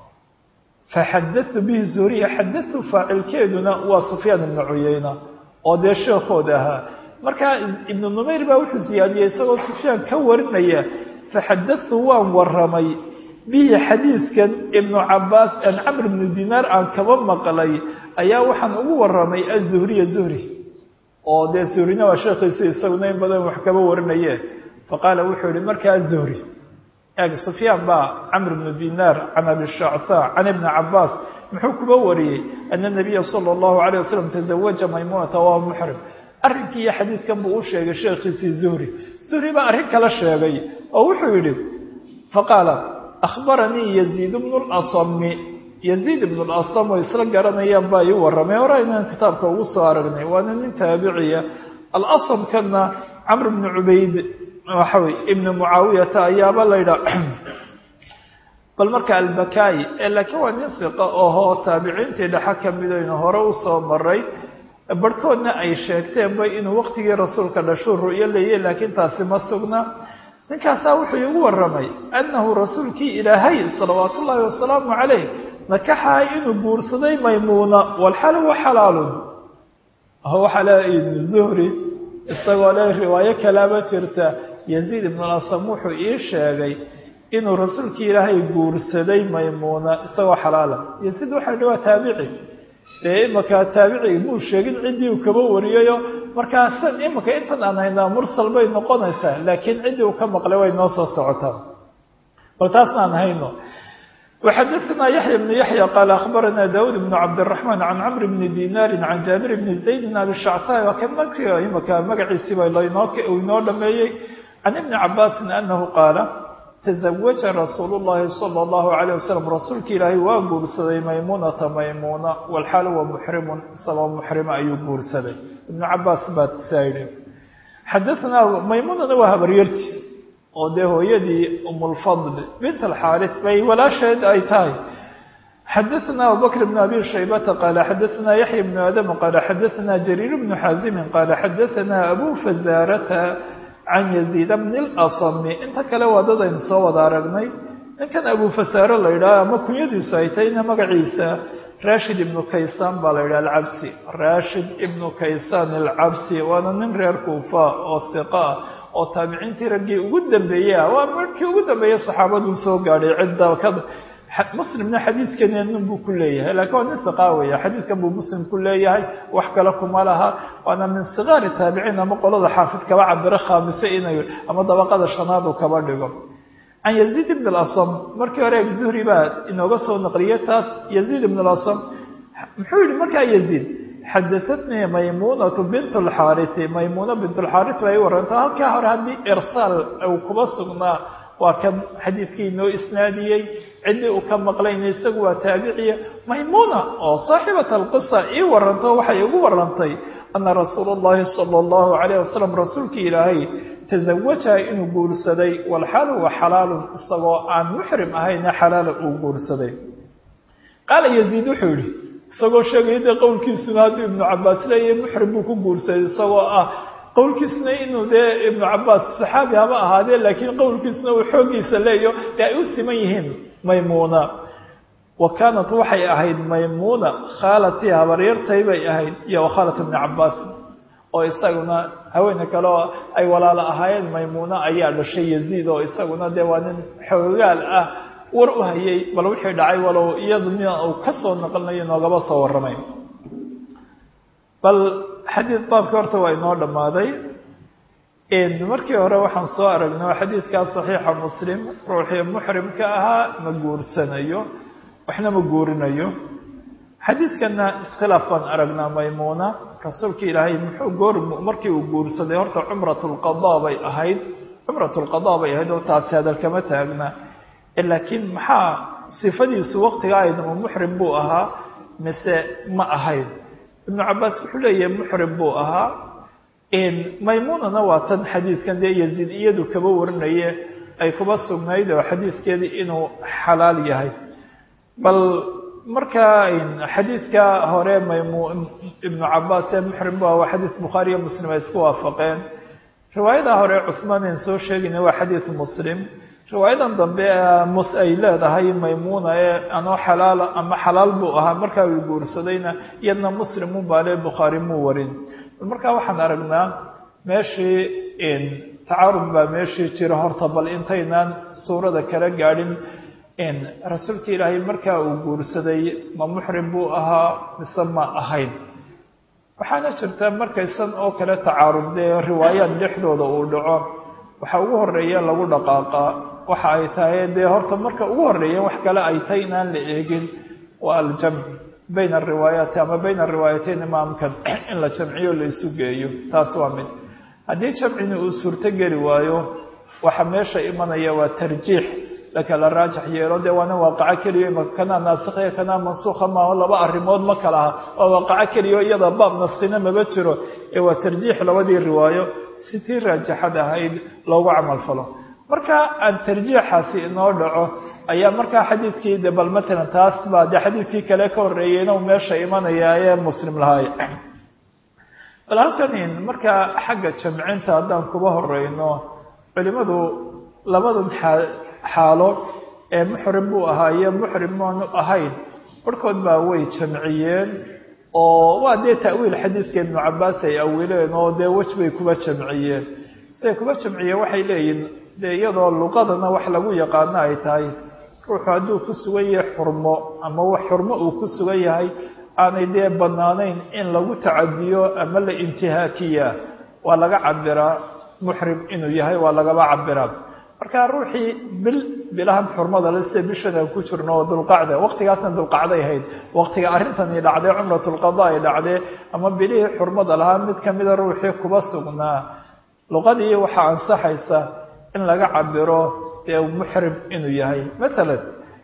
[SPEAKER 1] faxadatu bihi zuhriya xadatu faacilkeeduna waa sufyaan ibnu cuyeyna oo dee sheekhood ahaa markaa ibnu numayr baa wuxuu ziyaadiyey isagoo sufyaan ka warinaya faxadatu waan waramay bihi xadiidkan ibnu cabaas aan camr ibnu dinaar aan kaba maqlay ayaa waxaan ugu waramay azuhriya zuhri oo dee zuhrina waa sheekhiisi isaguna in badan wax kaba warinaye faqaala wuxuu yihi markaa zuhri eeg sufyaan baa camr ibnu dinaar can abi shacthaa can ibni cabaas muxuu kuba wariyey ana nabiya sala allahu calayh wasalam tazawaja maymuunata waa muxrim arrinkii iyo xadiidkan buu u sheegay sheekhiisii zuhri zuhri baa arrin kala sheegay oo wuxuu yidhi faqaala akhbaranii yaziid bnu lasami yaziid ibnu lasam oo isla garanayaan baa ii warramay hore aynaan kitaabka ugu soo aragnay waana nin taabiciya alasamkana camr bnu cubayd waxa wey ibnu mucaawiyata ayaaba la ydhaa bal marka albakaayi ee laakiin waa nin fiqa ohoo taabiciintii dhexa ka midaynu hore usoo maray barhkoodna ay sheegteenba inuu waqtigii rasuulka dhashuu ru'yo leeyay laakiin taasi ma sugna ninkaasaa wuxuu iigu warramay annahu rasuulkii ilaahay salawaatu ullaahi wasalaamu calayh nakaxaa inuu guursaday maymuuna walxal huwa xalaalun waxaa le ibnu zuhri isagoo le riwaayo kalaaba jirta yaziid ibnu lasam wuxuu ii sheegay inuu rasuulkii ilaahay guursaday maymuuna isagoo xalaala yaziid waxaa hi waa taabici dee imaka taabiciga muu sheegin ciddii uu kaba wariyayo markaa san imika intan aan haynaa mursal bay noqonaysaa laakiin ciddii uu ka maqlay way noo soo socotaa bal taasna aan hayno وxadثna yaحyى بن yaحyى qال أخbarana dawud بن cabdالرحمن عan cمr بn dinaari عan jaabir بn زayd abi shactاء waa kan markii imika magaciisiiba inoo dhameeyey can iبni cabاsi أnahu qaala تزawaja rasuul الlahi salى الlahu عalيه waslم rasuulka ilaahay waa guursaday maymunata maymuna wlxaal wa muxrimu isagoo muxrima ayuu guursaday iبn cabaas baa saa yihi xadaثna maymunana waa habaryarti oo dee hooyadii umulfadl bint alxaaris bay walaasheed ay tahay xadaثna abubakr bn abi shaybata qaala xadaثna yaxya bnu aadam qaala xadaثna jariir bnu xaazimi qaala xadaثna abu fazaarata can yaziid bni اlasami inta kale waa dad aynu soo wada aragnay ninkan abu fasaaro la yidhaha ama kunyadiisu ay tahayna magaciisa rashid ibnu kaysaan baa la yidhaha alcabsi rashid ibnu kaysaan alcabsi waana nin reer kuufa oo hiqa ah oo taabiciintii raggii ugu dambeeyey ah waa markii ugu dambeeyey saxaabaduu soo gaadhay cidda ka muslimna xadiidkani nin buu ku leeyahay laakiin waa nin hiqaa weya xadiidkan buu muslim ku leeyahay wax kale kuma laha waana min sigaari taabiciin ama qolada xaafid kaba cabiro khaamise inay ama dabaqada shanaad uu kaba dhigo can yaziid ibn اlasam markii hore zuhri baa inooga soo naqliyay taas yaziid ibn اlasam muxuu yihi markaa yaziid xadaatnii maymunatu bint اlxaarisi maymuna bint اlxaaris bay waranta halkaa hore haddii irsaal uu kuba sugnaa waa kan xadiidkii inoo isnaadiyey ciddii uu ka maqlayna isagu waa taabiciya maymuna oo saaxibata alqisa ii waranto waxay igu warantay ana rasuula اllahi salى اllahu alayh wasalam rasuulkii ilaahay tazawajaha inuu guursaday walxaal huwa xalaalun isagoo aan muxrim ahayna xalaala uu guursaday qaala yaziid wuxuu yihi isagoo sheegaya dee qowlkiisuna hadduu ibnu cabaas leeyahay muxrim buu ku guursaday isagoo ah qowlkiisuna inuu dee ibnu cabaas saxaabi haba ahaadee laakiin qowlkiisuna uu xooggiisa leeyo dee ay u siman yihiin maymuuna wa kaanat waxay ahayd maymuuna khaalatii habaryartay bay ahayd iyo wakhaalat ibni cabaas oo isaguna haweene kale oo ay walaalo ahaayeen maymuuna ayaa dhashay yaziid oo isaguna dee waa nin xoogaal ah war u hayay bal wixii dhacay walow iyadu nin uu ka soo naqlinayo noogaba soo warramay bal xadiid baabkii horta waa inoo dhammaaday markii hore waxaan soo aragnay oo xadiidkaa saxiixa muslim ruuxii muxrimka ahaa ma guursanayo waxna ma guurinayo xadiidkana iskhilaaf baan aragnaa maymuuna rasuulka ilaahay muxuu goor markii uu guursaday horta cumrat lqadaa bay ahayd cumrat lqadaa bay ahayd oo taasi hadalkama taagna laakiin maxaa sifadiisu waqtiga ahayd ma muxrim buu ahaa mise ma ahayd ibnu cabaas wuxuu leeyahay muxrim buu ahaa maymuunana waa tan xadiidkan dee yaziid iyadu kaba warinaye ay kuba sugnayd oo xadiidkeedii inuu xalaal yahay bal markaa xadiidka hore maymu ibnu cabaas ee muxrim bu aha waa xadiid bukhaariyo muslim ay isku waafaqeen riwaayada hore cuhmaan aan soo sheegayna waa xadiid muslim riwaayadan dambe mus ay leedahay maymuuna ee anoo xalaal ama xalaal buu ahaa markaa uu guursadayna iyadna muslim u baale bukhaari muu warin markaa waxaan aragnaa meeshii tacaarud baa meeshii jira horta bal intaynaan suurada kala gaadhin rasuulka ilaahay markaa uu guursaday ma muxrim buu ahaa mise ma ahayn waxaana jirta markaysan oo kale tacaarudee riwaayaad dhexdooda uu dhaco waxa ugu horeeya lagu dhaqaaqaa waxa ay tahay dee horta marka ugu horeeya wax kale ay tahay inaan la eegin waa aljamc bayna ariwaayaati ama bayna ariwaayateyn imaamkan in la jamciyo la isu geeyo taas waa mid haddii jamcina uu suurto geli waayo waxa meesha imanaya waa tarjiix lakala raajax yeelo dee waana waaqaco keliya imaka kanaa naasikhiya kanaa mansuukha maaho laba arrimood ma kala aha waa waaqaco keliya o iyada baab naskina maba jiro ee waa tarjiix labadii riwaayo si tii raajaxad ahayd loogu camal falo marka aan tarjiixaasi inoo dhaco ayaa markaa xadiidkii de bal matalan taas baa dee xadiidkii kale ka horreeyeyna uu meesha imanaya ee muslim lahaay bal halkan markaa xagga jamcinta haddaan kuba horeyno culimadu labadan xaalo ee muxrim buu ahaa iyo muxrim maanu ahayn barhkood baa way jamciyeen oo waa dee ta'wiil xadiidka ibnu cabaas ay awileen oo dee wej bay kuba jamciyeen siday kuba jamciyeen waxay leeyihin dee iyadoo luqadana wax lagu yaqaano ay tahay ruuxu hadduu ku sugan yahay xurmo ama wax xurmo uu ku sugan yahay aanay dee bannaanayn in lagu tacadiyo ama la intihaakiya waa laga cabiraa muxrim inuu yahay waa lagaba cabiraa marka ruuxii bil bilahan xurmada le sida bishan aan ku jirno oo dulqacda waqtigaasna dulqacday ahayd waqtiga arrintani dhacday cumratulqada ay dhacdee ama bilihii xurmada lahaa mid kamida ruuxii kuba sugnaa luqadii waxaa ansaxaysa in laga cabiro dee muxrim inuu yahay matalan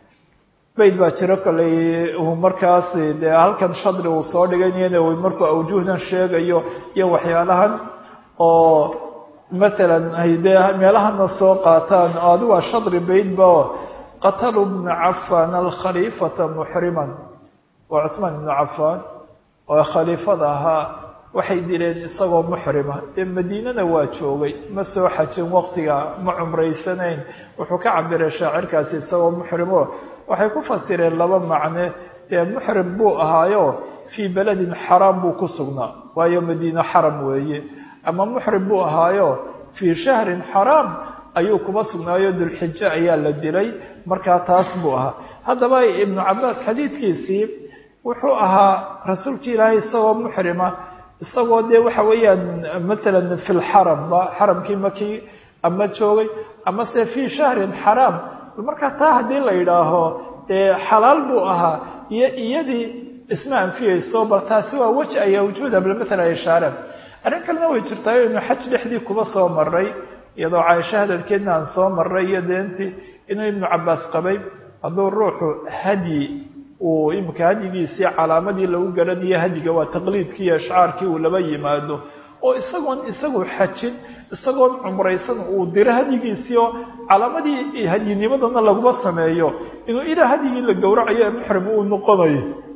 [SPEAKER 1] bayd baa jiro koley uu markaas dee halkan shadri uu soo dhigayna markuu awjuhdan sheegayo iyo waxyaalahan oo matalan ay dee meelahana soo qaataan oo adi waa shadri baydba qataluu bna cafan alkhaliifata muxriman waa cuhmaan ibnu cafaan oo khaliifada ahaa waxay dileen isagoo muxrima dee madiinana waa joogay ma soo xajin waqtiga ma cumraysanayn wuxuu ka cabiray shaacirkaasi isagoo muxrimo waxay ku fasireen laba macne dee muxrim buu ahaayo fii beledin xaraam buu ku sugnaa waayo madiine xaram weeye ama muxrim buu ahaayo fii shahrin xaraam ayuu kuba sugnaayo dulxijo ayaa la dilay markaa taas buu ahaa haddaba ibnu cabaas xadiidkiisii wuxuu ahaa rasuulkii ilaahay isagoo muxrima isagoo dee waxa weeyaan matalan fi lxaramba xaramkii makii ama joogay ama se fii shahrin xaraam markaa taa haddii la yidhaaho dee xalaal buu ahaa iyo iyadii isma anfiyeyso bal taasi waa weji ayaa wujuuda bal matalan ay shaareen arrin kalena way jirtaa inu xaj dhexdii kuba soo maray iyadoo caaisho hadalkeedna aan soo maray iyo deentii inuu ibnu cabaas qabay hadduu ruuxu hadyi uu imika hadyigiisii calaamadii lagu garanayo hadyiga waa taqliidkii iyo ishcaarkii uu laba yimaado oo isagoon isagu xajin isagoon cumraysan uu diro hadyigiisii oo calaamadii hadyinimadana laguma sameeyo inuu ilaa hadyigii la gowracayo ee muxrim uu noqonayo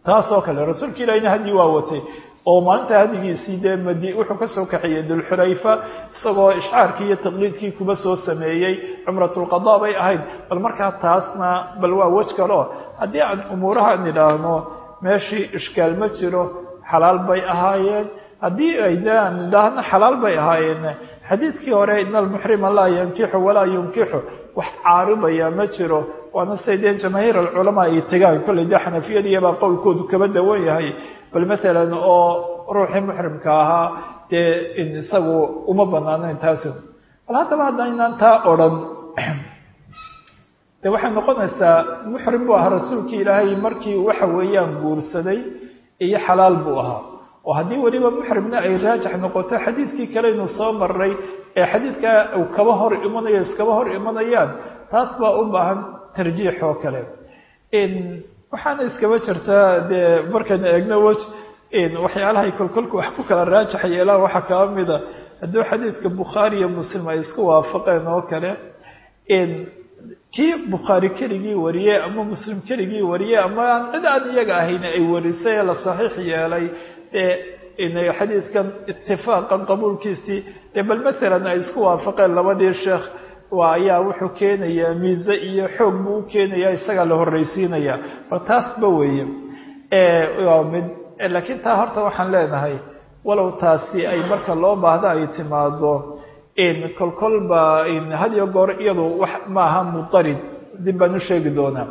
[SPEAKER 1] taasoo kale rasuulka ilahina hadyi waa watay oo maalinta hadigiisii dee madi wuxuu kasoo kaxeeyey dulxulayfa isagoo ishcaarkii iyo taqliidkii kuba soo sameeyey cumratulqada bay ahayd bal markaa taasna bal waa wej kaleo haddii aan umuurahan idhaahno meeshii ishkaal ma jiro xalaal bay ahaayeen haddii aydaan idhaahno xalaal bay ahaayeen xadiidkii hore ina almuxrima laa yankixu walaa yunkixu wax caaridaya ma jiro waana say dee jamaahiir alculamaa ay tegaan kolley dee xanafiyadiiyabaa qowlkoodu kaba dawan yahay bal maalan oo ruuxii muxrimka ahaa dee isagu uma banaanayn taasi bal haddaba haddaynaan taa odhan de waxay noqonaysaa muxrim buu ahaa rasuulkii ilaahay markii waxa weeyaan guursaday iyo xalaal buu ahaa oo haddii weliba muxrimna ay raajax noqoto xadiidkii kaleynu soo maray ee xadiidkaa uu kaba hor imanayo iskaba hor imanayaan taas baa u baahan tarjiix oo kale waxaana iskaba jirtaa dee markaynu eegno wej waxyaalahay kolkolka wax ku kala raajax yeelaan waxaa kaba mida hadduu xadiidka bukhaari iyo muslim ay isku waafaqeen oo kale kii bukhaari keligii wariyey ama muslim keligii wariyey ama aan cid aan iyaga ahayn ay warisay ee la saxiix yeelay dee xadiidkan itifaaqan qabuulkiisii dee bal maalan ay isku waafaqeen labadii sheekh waa ayaa wuxuu keenayaa miise iyo xoog buu u keenayaa isagaa la horreysiinaya bal taasba weeye waa mid laakiin taa horta waxaan leenahay walow taasi ay marka loo baahdo ay timaado kolkolba had iyo goor iyadu wax maaha mudarid dib baan u sheegi doonaa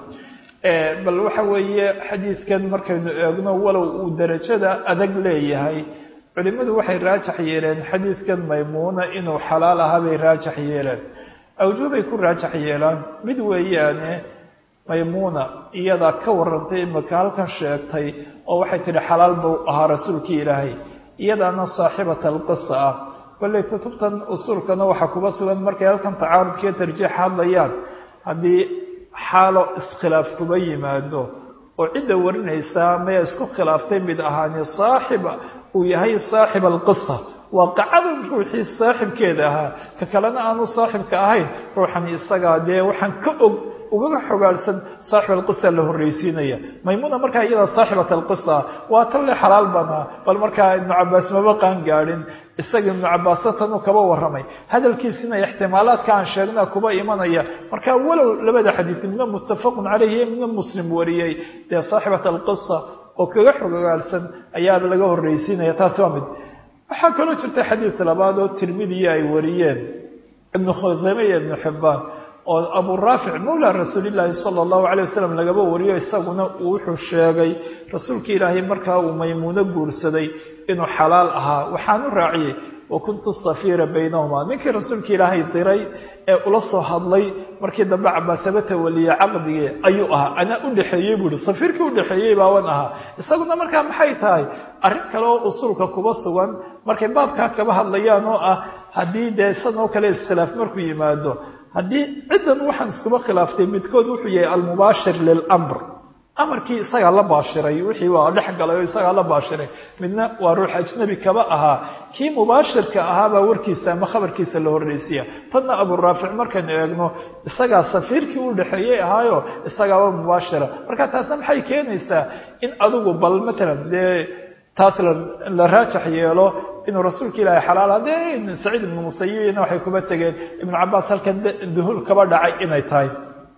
[SPEAKER 1] bal waxa weeye xadiidkan markaynu eegno walow uu derajada adag leeyahay culimmadu waxay raajax yeeleen xadiidkan maymuuna inuu xalaal ahaa bay raajax yeeleen awjuubay ku raajax yeelaan mid weeyaane maymuuna iyadaa ka warantay imaka halkan sheegtay oo waxay tidhi xalaal buu ahaa rasuulkii ilaahay iyadaana saaxibata alqisa ah kolley kutubtan usuulkana waxaa kuba sugan markay halkan tacaarudkiiyo tarjiix hadlayaan haddii xaalo iskhilaaf kuba yimaado oo cidda warinaysaa maya isku khilaaftay mid ahaani saaxiba uu yahay saaxib alqisa waaqicada ruuxii saaxibkeeda ahaa ka kalena aanu saaxibka ahayn ruuxan isagaa dee waxaan ka og ugaga xogaadhsan saaxib alqisa la horreysiinaya maymuuna markaa iyadaa saaxibat alqisa waa tan le xalaal banaa bal markaa ibnu cabaas maba qaan gaadhin isaga ibnu cabaaso tanuu kaba warramay hadalkiisina ixtimaalaadka aan sheegna kuba imanaya marka walow labada xadiid midna muttafaqun caleyhi midna muslim wariyey dee saaxibat alqisa oo kaga xogaadhsan ayaa laga horreysiinaya taasi waa mid waxaa kaloo jirta xadiid labaad oo tirmidiya ay wariyeen ibnu khuseyme iyo ibnu xibbaan oo abu raafic mawla rasuulillaahi sala allahu calay wasalam lagaba wariyo isaguna uu wuxuu sheegay rasuulka ilaahay markaa uu maymuuno guursaday inuu xalaal ahaa waxaanu raaciyey wa kuntu safiira baynahuma ninkii rasuulka ilaahay diray ee ula soo hadlay markii dambe cabaasabata waliye caqdigii ayuu ahaa anaa u dhexeeyey buu ihi safiirkii udhexeeyey baawan ahaa isaguna markaa maxay tahay arrin kale oo usuulka kuba sugan markay baabkaa kaba hadlayaan oo ah haddii dee san oo kale iskhilaaf markuu yimaado haddii ciddan waxaan iskuba khilaaftay midkood wuxuu yahay almubaashir lilamr amarkii isagaa la baashiray wixii waa dhex galay oo isagaa la baashiray midna waa ruux ajnabi kaba ahaa kii mubaashirka ahaabaa warkiisa ama khabarkiisa la horreysiya tanna aburaafic markaynu eegno isagaa safiirkii u dhexeeyey ahaayo isagaaba mubaashira marka taasna maxay keenaysaa in adigu bal matalan dee taas la raajax yeelo inuu rasuulka ilaahay xalaala dee saciid ibnu musayibina waxay kuba tegeen ibnu cabaas halkan duhul kaba dhacay inay tahay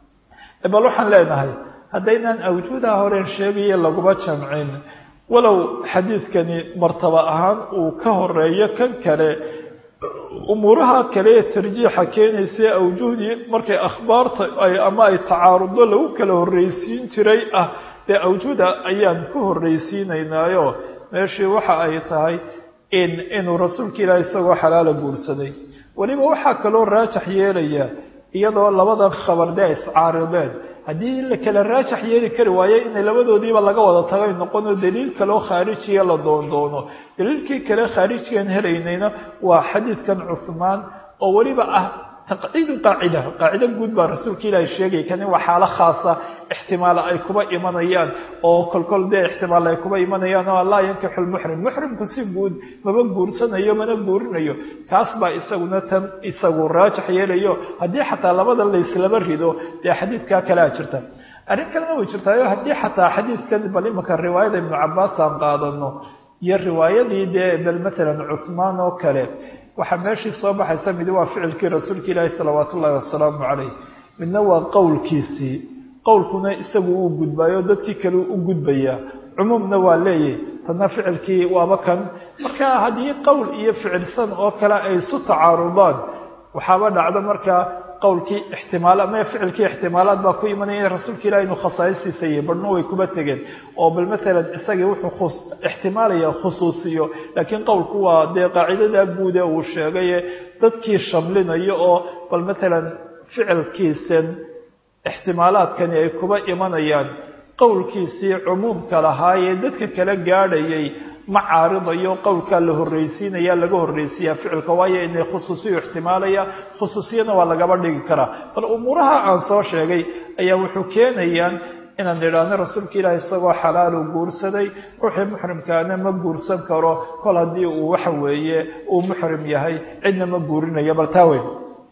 [SPEAKER 1] bal waxaan leenahay haddaynaan awjuudaha horeen sheegaya laguma jamcin walow xadiidkani martaba ahaan uu ka horeeyo kan kale umuuraha kale ee tarjiixa keenaysa awjuhdii markay akhbaarta ama ay tacaaruddo lagu kala horreysiin jiray ah dee awjuuda ayaan ku horreysiinaynaayo meeshii waxa ay tahay in inuu rasuulka ilaahi isagoo xalaala guursaday weliba waxaa kaloo raajax yeelaya iyadoo labadan khabar dee iscaarideen haddii la kala raajax yeeli kari waayo inay labadoodiiba laga wada tagay noqonoo daliil kaleo khaarijiya la doondoono daliilkii kale khaarijigan helaynayna waa xadiidkan cuhmaan oo weliba ah taqciidu qaacida qaacido guud baa rasuulka ilaahi sheegay kani waa xaalo khaasa ixtimaala ay kuba imanayaan oo kolkol dee ixtimaal ay kuba imanayaan oo laa yankixu lmuxrim muxrimku si guud maba guursanayo mana guurinayo kaas baa isaguna tan isagu raajax yeelayo haddii xataa labada layslaba rido dee xadiidkaa kalea jirta arrin kalena way jirtaayo haddii xataa xadiidkan bal imanka riwaayada ibnu cabaas aan qaadano iyo riwaayadii dee bal matalan cuhmaan oo kale waxaa meeshii soo baxaysa midi waa ficilkii rasuulka ilaahi salawaat ullahi wasalaamu calayh midna waa qowlkiisii qowlkuna isagu uu gudbaayo dadkii kale u gudbaya cumuumna waa leeyahy tadna ficilkii waaba kan marka haddii qowl iyo ficilsan oo kale ay isu tacaarudaan waxaaba dhacdo markaa qowlkii ixtimaal ama ficilkii ixtimaalaad baa ku imanaya rasuulka ilahi inuu khasaa'istiisa iyo badhno way kuba tegeen oo bal matalan isagii wuxuu ixtimaalaya khusuusiyo laakiin qowlku waa dee qaacidada guude uu sheegaye dadkii shamlinayo oo bal matalan ficilkiisan ixtimaalaadkani ay kuba imanayaan qowlkiisii cumuumka lahaayee dadka kala gaadhayay ma caaridayo qowlkaa la horreysiinaya laga horreysiiyaa ficilka waayo inay khusuusiyu ixtimaalaya khusuusiyana waa lagaba dhigi karaa bal umuuraha aan soo sheegay ayaa wuxuu keenayaan inaan idhaahno rasuulka ilaahi isagoo xalaalu guursaday ruuxii muxrimkaana ma guursan karo kol haddii uu waxa weeye uu muxrim yahay cidna ma guurinayo bal taa weyn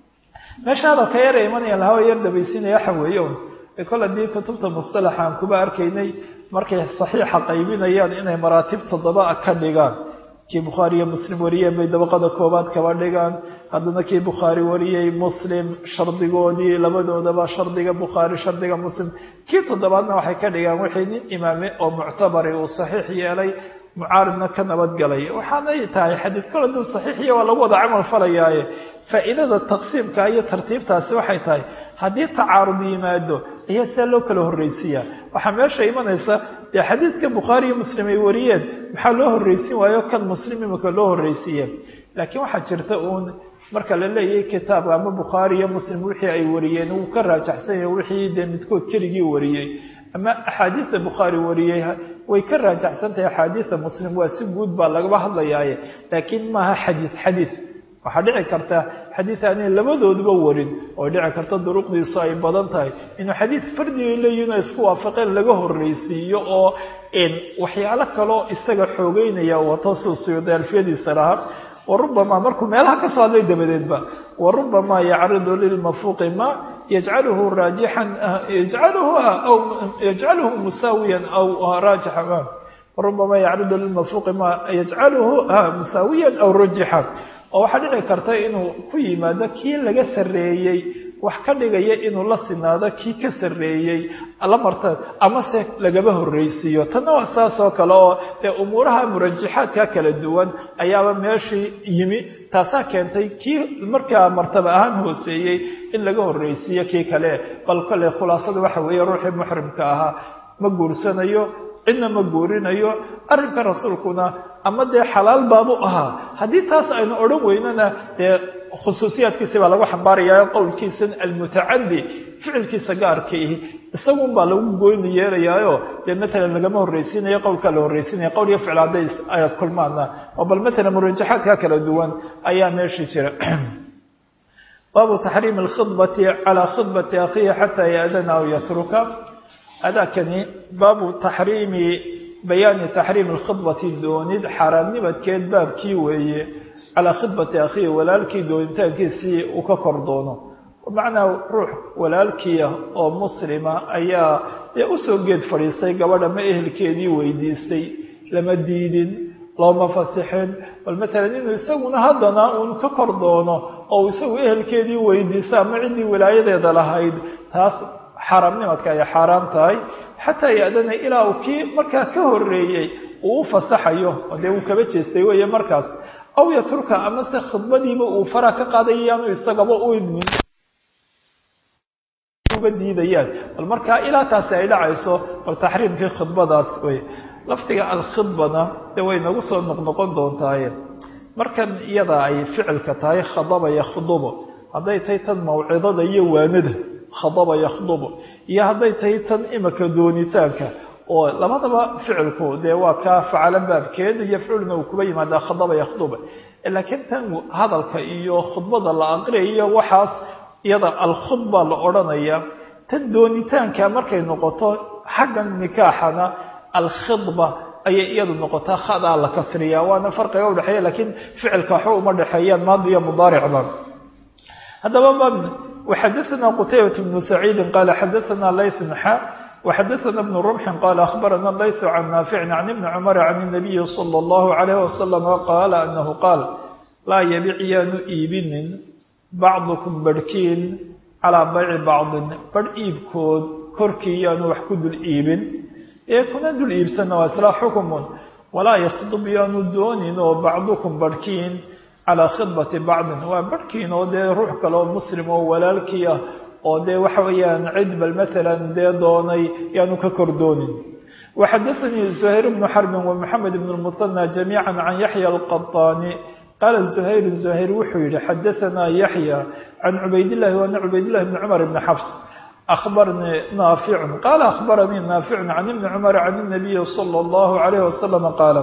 [SPEAKER 1] meesha hadalka yara imanaya lahaa yar dhabaysinaya waxa weeye un kol haddii kutubta mustalaxa aan kuba arkaynay markay saxiixa qaybinayaan inay maraatib toddoba ka dhigaan kii bukhaari iyo muslim wariyeen bay dabaqada koobaad kaba dhigaan haddana kii bukhaari wariyey muslim shardigoodii labadoodaba shardiga bukhaari shardiga muslim kii toddobaadna waxay ka dhigaan wixii nin imaame oo muctabari uu saxiix yeelay mucaaridna ka nabadgalay waxaanay tahay xadiid kol hadduu saxiixiya waa lagu wada camal falayaaye faa'iidada taqsiimka iyo tartiibtaasi waxay tahay haddii tacaarud yimaado ayaa sidaa loo kala horreysiiyaa waxaa meesha imanaysa dee xadiidka bukhaari iyo muslim ay wariyeen maxaa loo horreysin waayo kan muslim imika loo horreysiiye laakiin waxaa jirta uun marka la leeyahay kitaabka ama bukhaari iyo muslim wixii ay wariyeen wuu ka raajaxsan yahay wixii dee midkood keligii wariyey ama axaadiida bukhaari wariyey way ka raajaxsan tahay axaadiida muslim waa si guud baa lagaba hadlayaaye laakiin maaha xadiid xadiid waxaa dhici karta xadiid aanay labadooduba warin oo dhici karta duruqdiisu ay badan tahay inuu xadiid fardigay leeyihin oo isku waafaqeen laga horreysiiyo oo waxyaalo kaloo isaga xoogeynaya wato suu suyuuday alfiyadiisa lahaa warubama markuu meelaha kasoo hadlay dabadeedba warubama yacridu lilmafuuqi ma yajcaluhu raajixan yajcaluhu aw yajcaluhu musaawiyan aw raajixa warubama yacridu lilmafuuqi ma yajcaluhu musaawiyan aw rajixa oo waxaa dhici karta inuu ku yimaado kii laga sarreeyey wax ka dhigaya inuu la sinaado kii ka sarreeyey la marta amase lagaba horreysiiyo tanna waa saas oo kale oo dee umuuraha murajaxaadka kala duwan ayaaba meeshii yimi taasaa keentay kii markaa martaba ahaan hooseeyey in laga horreysiiyo kii kale bal kale khulaasada waxa weeye ruuxii muxrimka ahaa ma guursanayo cidna ma guurinayo arrinka rasuulkuna ama dee xalaal baabu ahaa haddii taas aynu odhan weynana dee khusuusiyaadkiisi baa lagu xambaarayaa qowlkiisan almutacadi ficilkiisa gaarkaihi isagun baa lagu goyni yeelayaayo dee matalan lagama horreysiinayo qowlkaa la horreysiinaya qowl iyo ficil hadday ay kulmaana oo bal matalan murajaxaadka kala duwan ayaa meeshii jira baabu taxriimi alkhidbati calaa khidbati akhiihi xataa yaadana aw yatruka adaakani baabu taxriimi bayaani taxriimi alkhidbati doonid xaaraamnimadkeed baabkii weeye calaa khidbati akhiihi walaalkii doonitaankiisii uu ka kor doono bimacnaa ruux walaalkiia oo muslima ayaa dee usoo geed fadhiistay gabadha ma ehelkeedii weydiistay lama diidin looma fasixin bal matalan inuu isaguna haddana uun ka kor doono oo isagu ehelkeedii weydiista ama ciddii walaayadeeda lahayd taas xaaraamnimadka ay xaaraam tahay xataa yaadana ilaa uu kii markaa ka horreeyey uu u fasaxayo oo dee uu kaba jeestay weeye markaas aw yatruka amase khidbadiiba uu fara ka qaadaya yaanu isagaba u idmin uga diidayaan bal markaa ilaa taasi ay dhacayso bal taxriimkii khidbadaas wey lafdiga alkhidbana dee way nagu soo noqnoqon doontaaye markan iyada ay ficilka tahay khadaba yakhdubu hadday tahay tan mawcidada iyo waanada khadaba yakhdubu iyo hadday tahay tan imika doonitaanka oo labadaba ficilku dee waa kaa facalo baabkeed yafculna uu kuba yimaadaa khadaba yakhduba laakiin tan hadalka iyo khudbada la aqriyayo waxaas iyada alkhudba la odhanaya tan doonitaanka markay noqoto xagga nikaaxana alkhidba ayay iyadu noqotaa khadaa la kasriya waana farqiga udhexeeya laakiin ficilka waxba uma dhexeeyaan maadi iyo mudaaricba haddaba waxadaثna qtaybaة بن سacيidi qaala xadaثna layث xa وxadثna بن رمح qال أخبرna layث عن نافع عن بن cمر عن النبي صلى الله عليه وسلم qال أنه qاaل laa yabic yaanu iibinin bacdukum barhkiin calىa bayci bacضin barh iibkood korkii yaanu wax ku dul iibin ee kuna dul iibsana waa isla xukmun walaa yakhdub yaanu doonin oo bacdukum barhkiin calىa khidbati bacdin waa barhkiin oo dee ruux kale oo muslim oo walaalkii ah oo dee waxa weeyaan cid bal maalan dee doonay yaanu ka kor doonin waxadaثanii زuhayr bnu xarbin ومxamed bn الmuثanى جamيعا can yaحya الqaطاni qaala زuhayr زuhayr wuxuu yihi xadaثanaa yaحya can cubaydillahi waana cubaydillahi bni cmar bni xafs أخbarnii naaficu qaala أخbaranii naaficu can ibni cmar can الnabiyi slى الlahu عalayه wasalam qaala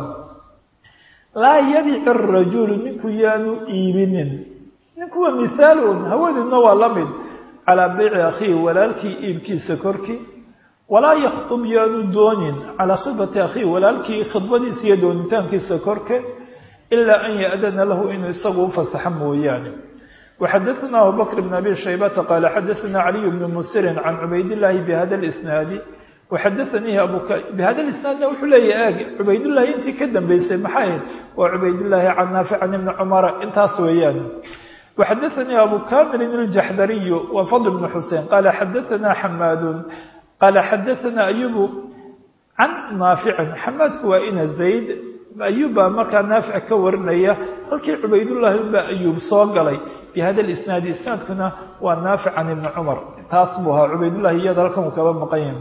[SPEAKER 1] laa yabic الrajulu ninku yaanu iibinin ninku waa mihaalun hawadeedna waa la mid calىa beyci akhiihi walaalkii iibkiisa korkii walaa yakhtub yaanu doonin calىa khidbati akhiihi walaalkii khidbadiisa iyo doonitaankiisa korke ilaa an yaأdana lahu inuu isagu ufasaxo mooyaane وxadaثna abubakr bn abi shaybata qaala xadaثna caliy bn musirin can cubaydاllahi bhada اsnaadi waxadaثanii bhada isnaadna wuxuu leeyahy ag cubaydullahi intii ka dambeysay maxay ahayd waa cubaydاllahi can naafic can ibni cumara intaas weeyaan وxadaثanii abu kamilin الjaxdariyu wa fadl bn xusein qaala xadaثna xamaadu qaala xadaثna ayubu can naaficin xamaadku waa ina zayd ayuub baa markaa naafic ka warinaya halkii cubaydullaahi unbaa ayuub soo galay bi hada lisnaadi isnaadkuna waa naafic can ibni cumar taas buu ahaa cubaydullahi iyada halkan uu kaba maqan yahay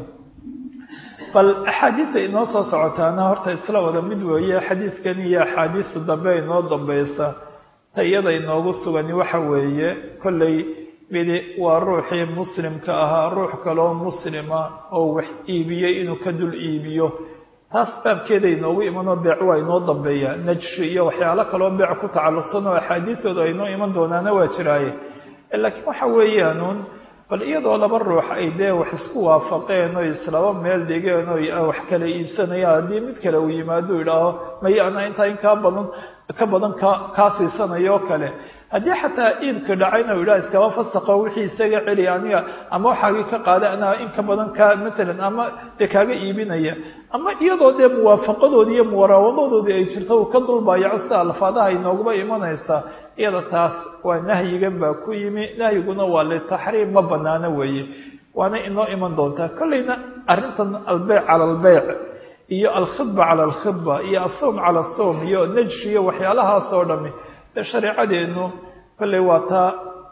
[SPEAKER 1] bal axaadiisa inoo soo socotaana horta isla wada mid weeye xadiidkan iyo axaadiista dambe inoo dambeysa ta iyada inoogu sugani waxa weeye kolley midi waa ruuxii muslimka ahaa ruux kaloo muslima oo wax iibiyey inuu ka dul iibiyo taas baabkeeda inoogu imanoo beec waa inoo dambeeya najshi iyo waxyaalo kaloo beec ku tacalluqsan oo axaadiistooda aynoo iman doonaana waa jiraaye laakiin waxa weeyaanuun bal iyadoo laba ruux ay dee wax isku waafaqeen oo islaba meel dhigeen oo wax kala iibsanayaan haddii mid kale uu yimaado idhaaho may ana intaa in kaa badan ka badan ka kaa siisanayoo kale haddii xataa iibka dhacayna u idhaha iskaba fasaqo wixii isaga celi aniga ama waxaagii ka qaada anaa in ka badan ka matalan ama dee kaaga iibinaya ama iyadoo dee muwaafaqadoodii iyo muwaraawadodoodii ay jirto uu ka dulbaayaco sida alfaadaha inooguba imanaysa iyada taas waa nahyigan baa ku yimi nahyiguna waa litaxriim ma banaano weeye waana inoo iman doontaa kolleyna arrintan albeyc cala albeyc iyo alkhidba cala alkhidba iyo asawm cala asawm iyo najshi iyo waxyaalahaas oo dhami dee shareecadeennu kolley waa taa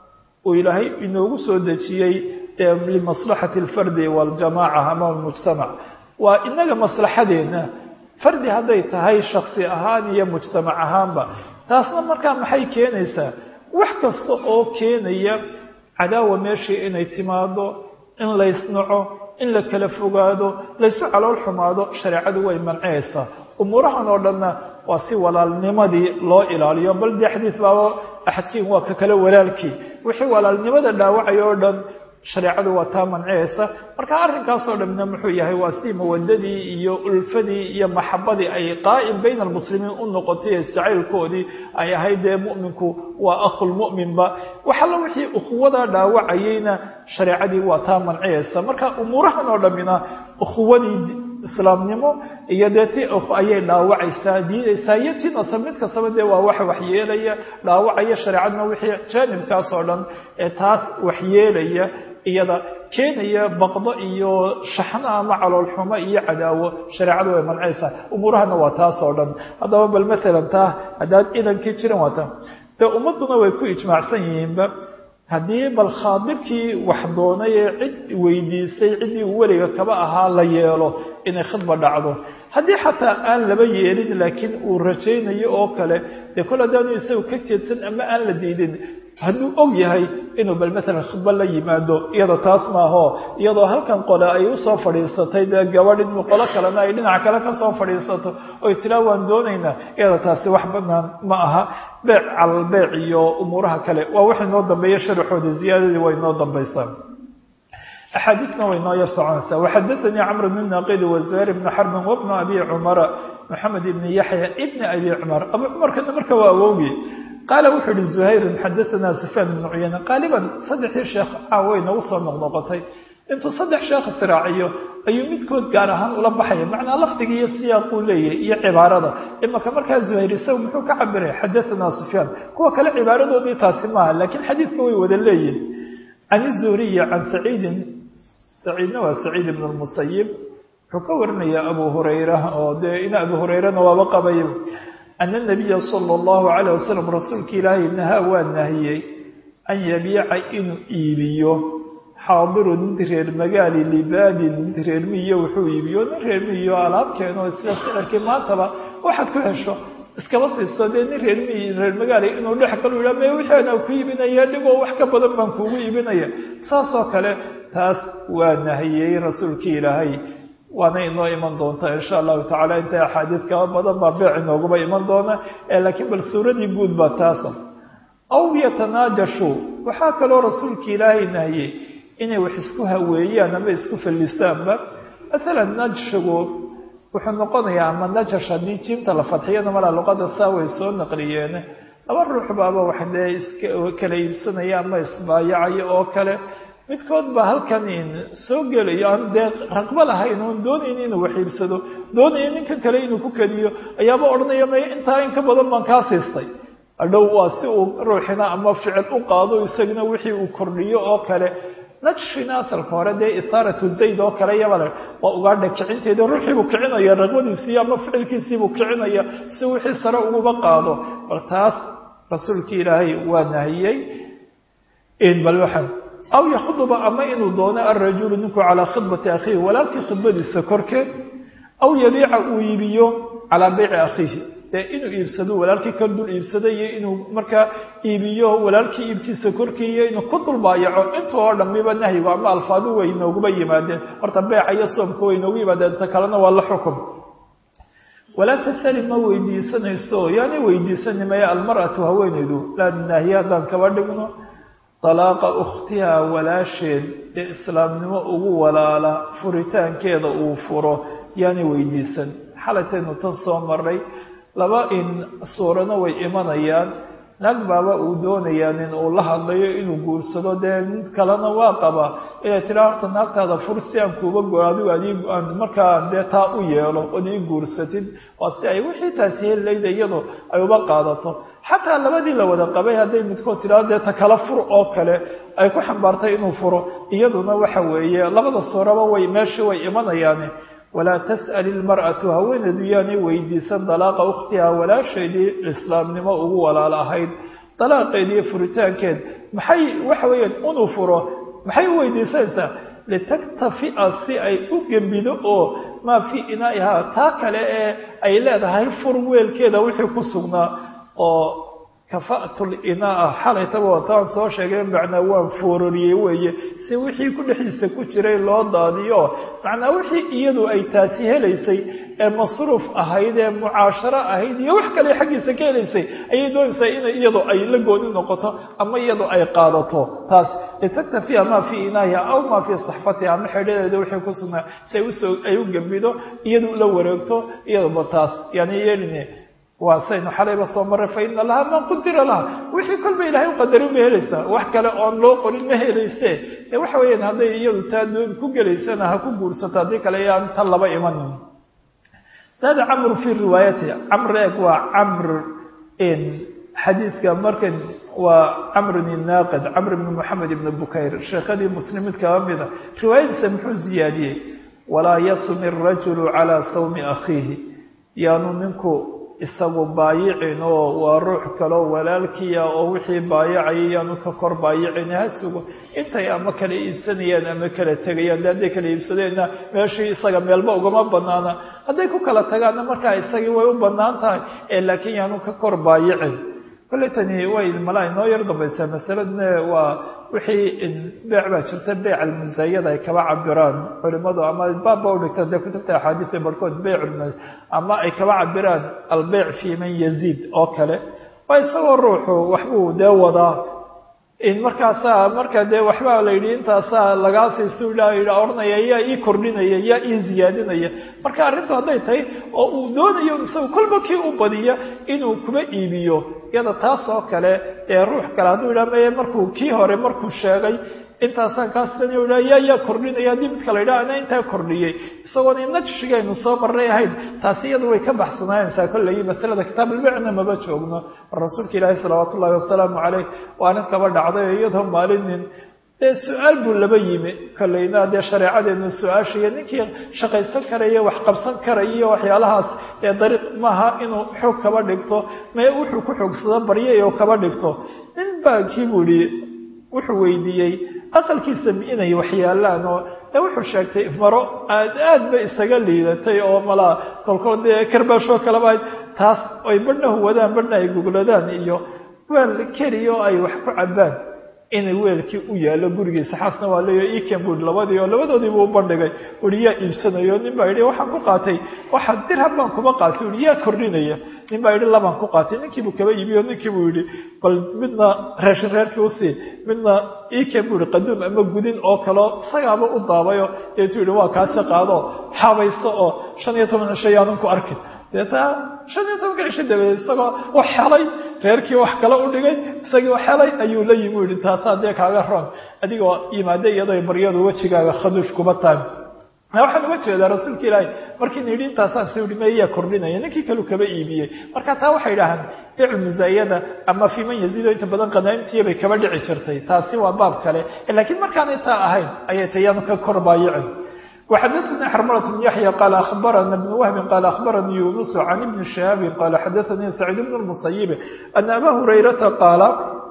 [SPEAKER 1] uu ilaahay inoogu soo dejiyey limaslaxati alfardi waaljamaaca ama almujtamac waa inaga maslaxadeenna fardi hadday tahay shaksi ahaan iyo mujtamac ahaanba taasna markaa maxay keenaysaa wax kasta oo keenaya cadaawa meeshii inay timaado in laysnaco in la kala fogaado laysu calool xumaado shareecadu way mancinaysaa umuurahan oo dhanna waa si walaalnimadii loo ilaaliyo bal dee xadiis baaba axadkiin waa ka kale walaalkii wixii walaalnimada dhaawacay oo dhan shareecadu waa taa manciyaysa marka arrinkaasoo dhamina muxuu yahay waa si mawadadii iyo ulfadii iyo maxabadii ay qaa'im bayna almuslimiin u noqotay ee jacaylkoodii ay ahayd dee mu'minku waa akhulmu'minba waxalla wixii ukhuwadaa dhaawacayeyna shareecadii waa taa manciyaysa marka umuurahan oo dhammina ukhuwadii islaamnimo iyo dee ti ayay dhaawacaysaa diidaysaa iyo ti nasab mid kastaba dee waa wax waxyeelaya dhaawacaya shareecadna wixii jaanibkaas oo dhan ee taas waxyeelaya iyada keenaya baqdo iyo shaxno ama caloolxumo iyo cadaawo shareecadu way mancaysaa umuurahana waa taas oo dhan haddaba bal maalan taa haddaad idankii jiran waata dee ummadduna way ku ijmaacsan yihiinba haddii bal khaadirkii wax doonay ee cid weydiisay ciddii uu weliga kaba ahaa la yeelo inay khidba dhacdo haddii xataa aan laba yeelin laakiin uu rajaynayo oo kale dee kol haddaanu isagu ka jeedsan ama aan la diidin hadduu og yahay inuu bal maalan khidba la yimaado iyada taas maaho iyadoo halkan qole ay usoo fadhiisatay dee gabadh in qolo kalena ay dhinac kale kasoo fadhiisato oy tiraa waan doonaynaa iyada taasi wax banaan ma aha beec calalbeec iyo umuuraha kale waa wax inoo dambeeya sharaxooda ziyaadadii waa inoo dambaysaa axaadiisna way noo yar soconaysaa waxadaanii camr bn naqidi wazuhayr bni xarbin wabnu abi cumara maxamed ibni yaxya ibni abi cumar abu cumarkana marka waa awowgii qaala wuxuu ihi zuhayrun xadaanaa sufyaan ibnu cuyayne qaaliban saddexdii sheekh caaway nagu soo noqnoqotay intuu saddex sheekh israaciyo ayuu midkood gaar ahaan ula baxaya macnaa lafdiga iyo siyaaquu leeyahay iyo cibaarada imaka markaa zuhayr isagu muxuu ka cabiray xadaanaa sufyaan kuwa kale cibaaradoodii taasi maaha laakiin xadiidka way wada leeyihin can izuhriyi can saciidin saciidna waa saciid ibn lmusayib wuxuu ka warinaya abu hurayra oo dee in abu hurayrana waaba qabay ana nabiya sala allahu calayh wasalam rasuulka ilaahay nahaa waa nahiyey an yabiica inuu iibiyo xaadiru nin reer magaali libaadin nin reer miyo wuxuu iibiyo nin reer miyo alaabkeeno isla sicirkii maantaba waxaad ku hesho iskaba siiso dee nin reer miy reer magaali inuu dhex galu yidhaa me wixaana ku iibinaya dhigoo wax ka badan baan kuugu iibinaya saasoo kale taas waa nahiyey rasuulkii ilaahay waana inoo iman doontaa insha allahu tacala inta axaadiid kaba badan baa beec inooguma iman doona laakiin bal suuradii guud baa taasa aw yatanaajashu waxaa kaloo rasuulkii ilaahay nahiyey inay wax isku haweeyaan ama isku fallisaanba masalan najshigu wuxuu noqonayaa ama najash haddii jiimta la fadxiyana malaa luqada saa way soo naqliyeen laba ruux baaba wax dee iska kala iibsanaya ama isbaayacayo oo kale midkood baa halkan soo gelayo aan dee raqbo lahayn oon doonayn inuu wax iibsado doonaya ninkan kale inuu ku keliyo ayaaba odhanaya may intaa in ka badan baan kaa siistay adhow waa si uu ruuxina ama ficil u qaado isagana wixii uu kordhiyo oo kale najshina asalka hore dee isaaratu zayd oo kale yabale waa ugaadha kicinteeda ruuxiibuu kicinaya raqbadiisii ama ficilkiisiibuu kicinaya si wixii sare uguba qaado bal taas rasuulkii ilaahay waa nahiyey bal waxaan aw yakhduba ama inuu doono alrajulu ninku calaa khidbati akhiihi walaalkii khidbadiisa korkeed aw yabiica uu iibiyo calaa beyci akhiihi dee inuu iibsado walaalkii ka dul iibsado iyo inuu markaa iibiyo walaalkii iibkiisa korkii iyo inuu ku dulbaayaco inta oo dhamiba nahyigu ama alfaadu way inooguma yimaadeen horta beeca iyo soomka way inoogu yimaadeen ta kalena waa la xukum walaa tasali ma weydiisanayso yaani weydiisani maya almar'atu haweenaydu laa naahiye haddaan kaba dhigno dalaaqa ukhtiha walaasheed ee islaamnimo ugu walaala furitaankeeda uu furo yaani weydiisan xalataynu tan soo maray laba in suurana way imanayaan naag baaba uu doonayaa nin uu la hadlayo inuu guursado dee mid kalena waa qaba inay tiraa horta naagtaada fur si aan kuuba go adigu adii aan markaa dee taa u yeelo ood ii guursatid waa si ay wixii taasi hellayda iyadu ay uba qaadato xataa labadii la wada qabay hadday midkood tidhahdo dee ta kala fur oo kale ay ku xambaartay inuu furo iyaduna waxa weeye labada suuraba way meeshii way imanayaane walaa tas'al ilmar'atu haweeneedu yaanay weydiisan dalaaqa ukhtiha walaasheedii islaamnimo ugu walaal ahayd dalaaqeed iyo furitaankeed maxay waxa weeyaan inuu furo maxay u weydiisanaysaa litaktafi'a si ay u gembido oo maa fii inaa'ihaa taa kale ee ay leedahay fur weelkeeda wixii ku sugnaa oo kafa'tul inaa'a xalaytaba wataan soo sheegay macnaa waan foorariyey weeye si wixii ku dhexdiisa ku jiray loo daadiyo macnaa wixii iyadu ay taasi helaysay ee masruuf ahayd ee mucaasharo ahayd iyo wax kale xaggiisa ka helaysay ayay doonaysaa inay iyadu ay la gooni noqoto ama iyadu ay qaadato taas litaktafiya maa fii inaahiha aw maa fii saxfatiha ama xedhadeeda wixii ku sugnaa si ay usoo ay u gembido iyadu la wareegto iyaduba taas yani yeelin waa saynu xalayba soo maray fa ina lahaa man qudira laha wixii kolba ilahay u qadarin ma helaysaa wax kale oon loo qorin ma helayse ee waxa weeyaan hadday iyadu taa doon ku gelaysana ha ku guursato haddii kale yaan tan laba imanin saada camru fii riwaayati camr eeg waa camr xadiidka markan waa camrun inaaqid camr ibni moxamed ibni bukayr sheekhadii muslimid kaba mida riwaayadiisa muxuu ziyaadiyey walaa yasumi arajulu calaa sawmi akhiihi yaanu ninku isagu baayicin oo waa ruux kaleo walaalkiia oo wixii baayacayay yaanu ka kor baayicin ha sugo intay ama kala iibsanayaan ama kala tegayaan de hadday kala iibsadeenna meeshii isaga meelba ugama banaana hadday ku kala tagaanna markaa isagii way u banaan tahay ee laakiin yaanu ka kor baayicin kolley tani way malaa inoo yar dambaysaa masaladna waa wixii beec baa jirta beyc almusaayada ay kaba cabiraan culimadu ama baabba udhigta dee kutubta axaadiisa barhkood beyc ama ay kaba cabiraan albeyc fii man yaziid oo kale waa isagoo ruuxu waxbuu dee wadaa markaasaa marka dee waxbaa la yidhi intaasaa lagaa siistu odhanaya yaa ii kordhinaya yaa ii ziyaadinaya marka arrintu hadday tahay oo uu doonayo isagu kolba kii u badiya inuu kuba iibiyo iyada taas oo kale ee ruux kale hadduu yidhaha maye markuu kii hore markuu sheegay intaasaan kaasn yaa yaa kordhinaya haddii midka la yidhaha ana intaa kordhiyey isagoona najshigaynu soo marnay ahayn taasi iyadu way ka baxsanaanaysaa kolley masalada kitaab albicna maba joogno rasuulka ilaahi salawaatu ullahi wasalaamu caleyh waa nin kaba dhacday iyadoo maalinin dee su-aal buu laba yimi kolleyna dee shareecadeenu su-aashaiyo ninkii shaqaysan karaya wax qabsan karaya iyo waxyaalahaas ee dariiq maaha inuu xoog kaba dhigto mee wuxuu ku xoogsado baryay oo kaba dhigto nin baa kii buu ihi wuxuu weydiiyey aqalkiisa inay waxyaalaan oo ee wuxuu sheegtay maro aad aad bay isaga liidatay oo malaa kolkol dee karbaashoo kaleba taas ay badhna huwadaan badhna ay gugladaan iyo weel keliya oo ay wax ku cabaan inay weelkii u yaallo gurigiisa xaasna waa leeya iken bui labadii oo labadoodiibuu u bandhigay ui yaa iibsanayo nin baa yidhi waxaan ku qaatay waxa dirham baan kuma qaatay ui yaa kordhinaya nin baa yidhi labaan ku qaatay ninkiibuu kaba iibiyo ninkiibuu yidhi bal midna raashin reerkii usii midna iken buu yihi qaduum ama gudin oo kaleo isagaaba u daabayo deetuu yidhi waa kaasi qaado xabayso oo shan iyo toban cisho yaanan ku arkin deetaa shan iyo tobanka cisho dabeed isagoo wax helay reerkii wax kale u dhigay isagii wax helay ayuu la yimi u yihi taasaa dee kaaga roon adigoo yimaada iyadoo baryadu wejigaaga khaduush kuma tahay waxaan uga jeedaa rasuulka ilaahi markiina yidhi intaasaan si uhi meyaa kordhinaya ninkii kalu kaba iibiyey marka taa waxay idhahaan bicu musaayada ama fii man yaziido inta badan qanaa'imtiya bay kaba dhici jirtay taasi waa baab kale laakiin markaan intaa ahayn ayay tayaanu ka kor baayicin وxdثnي xرملة بن يحيى قال أخبرنا بن وهب قال أخبرني يونس عن بن شهاب قال xdثني سعيد بن المصيب أن أbا هريرة قال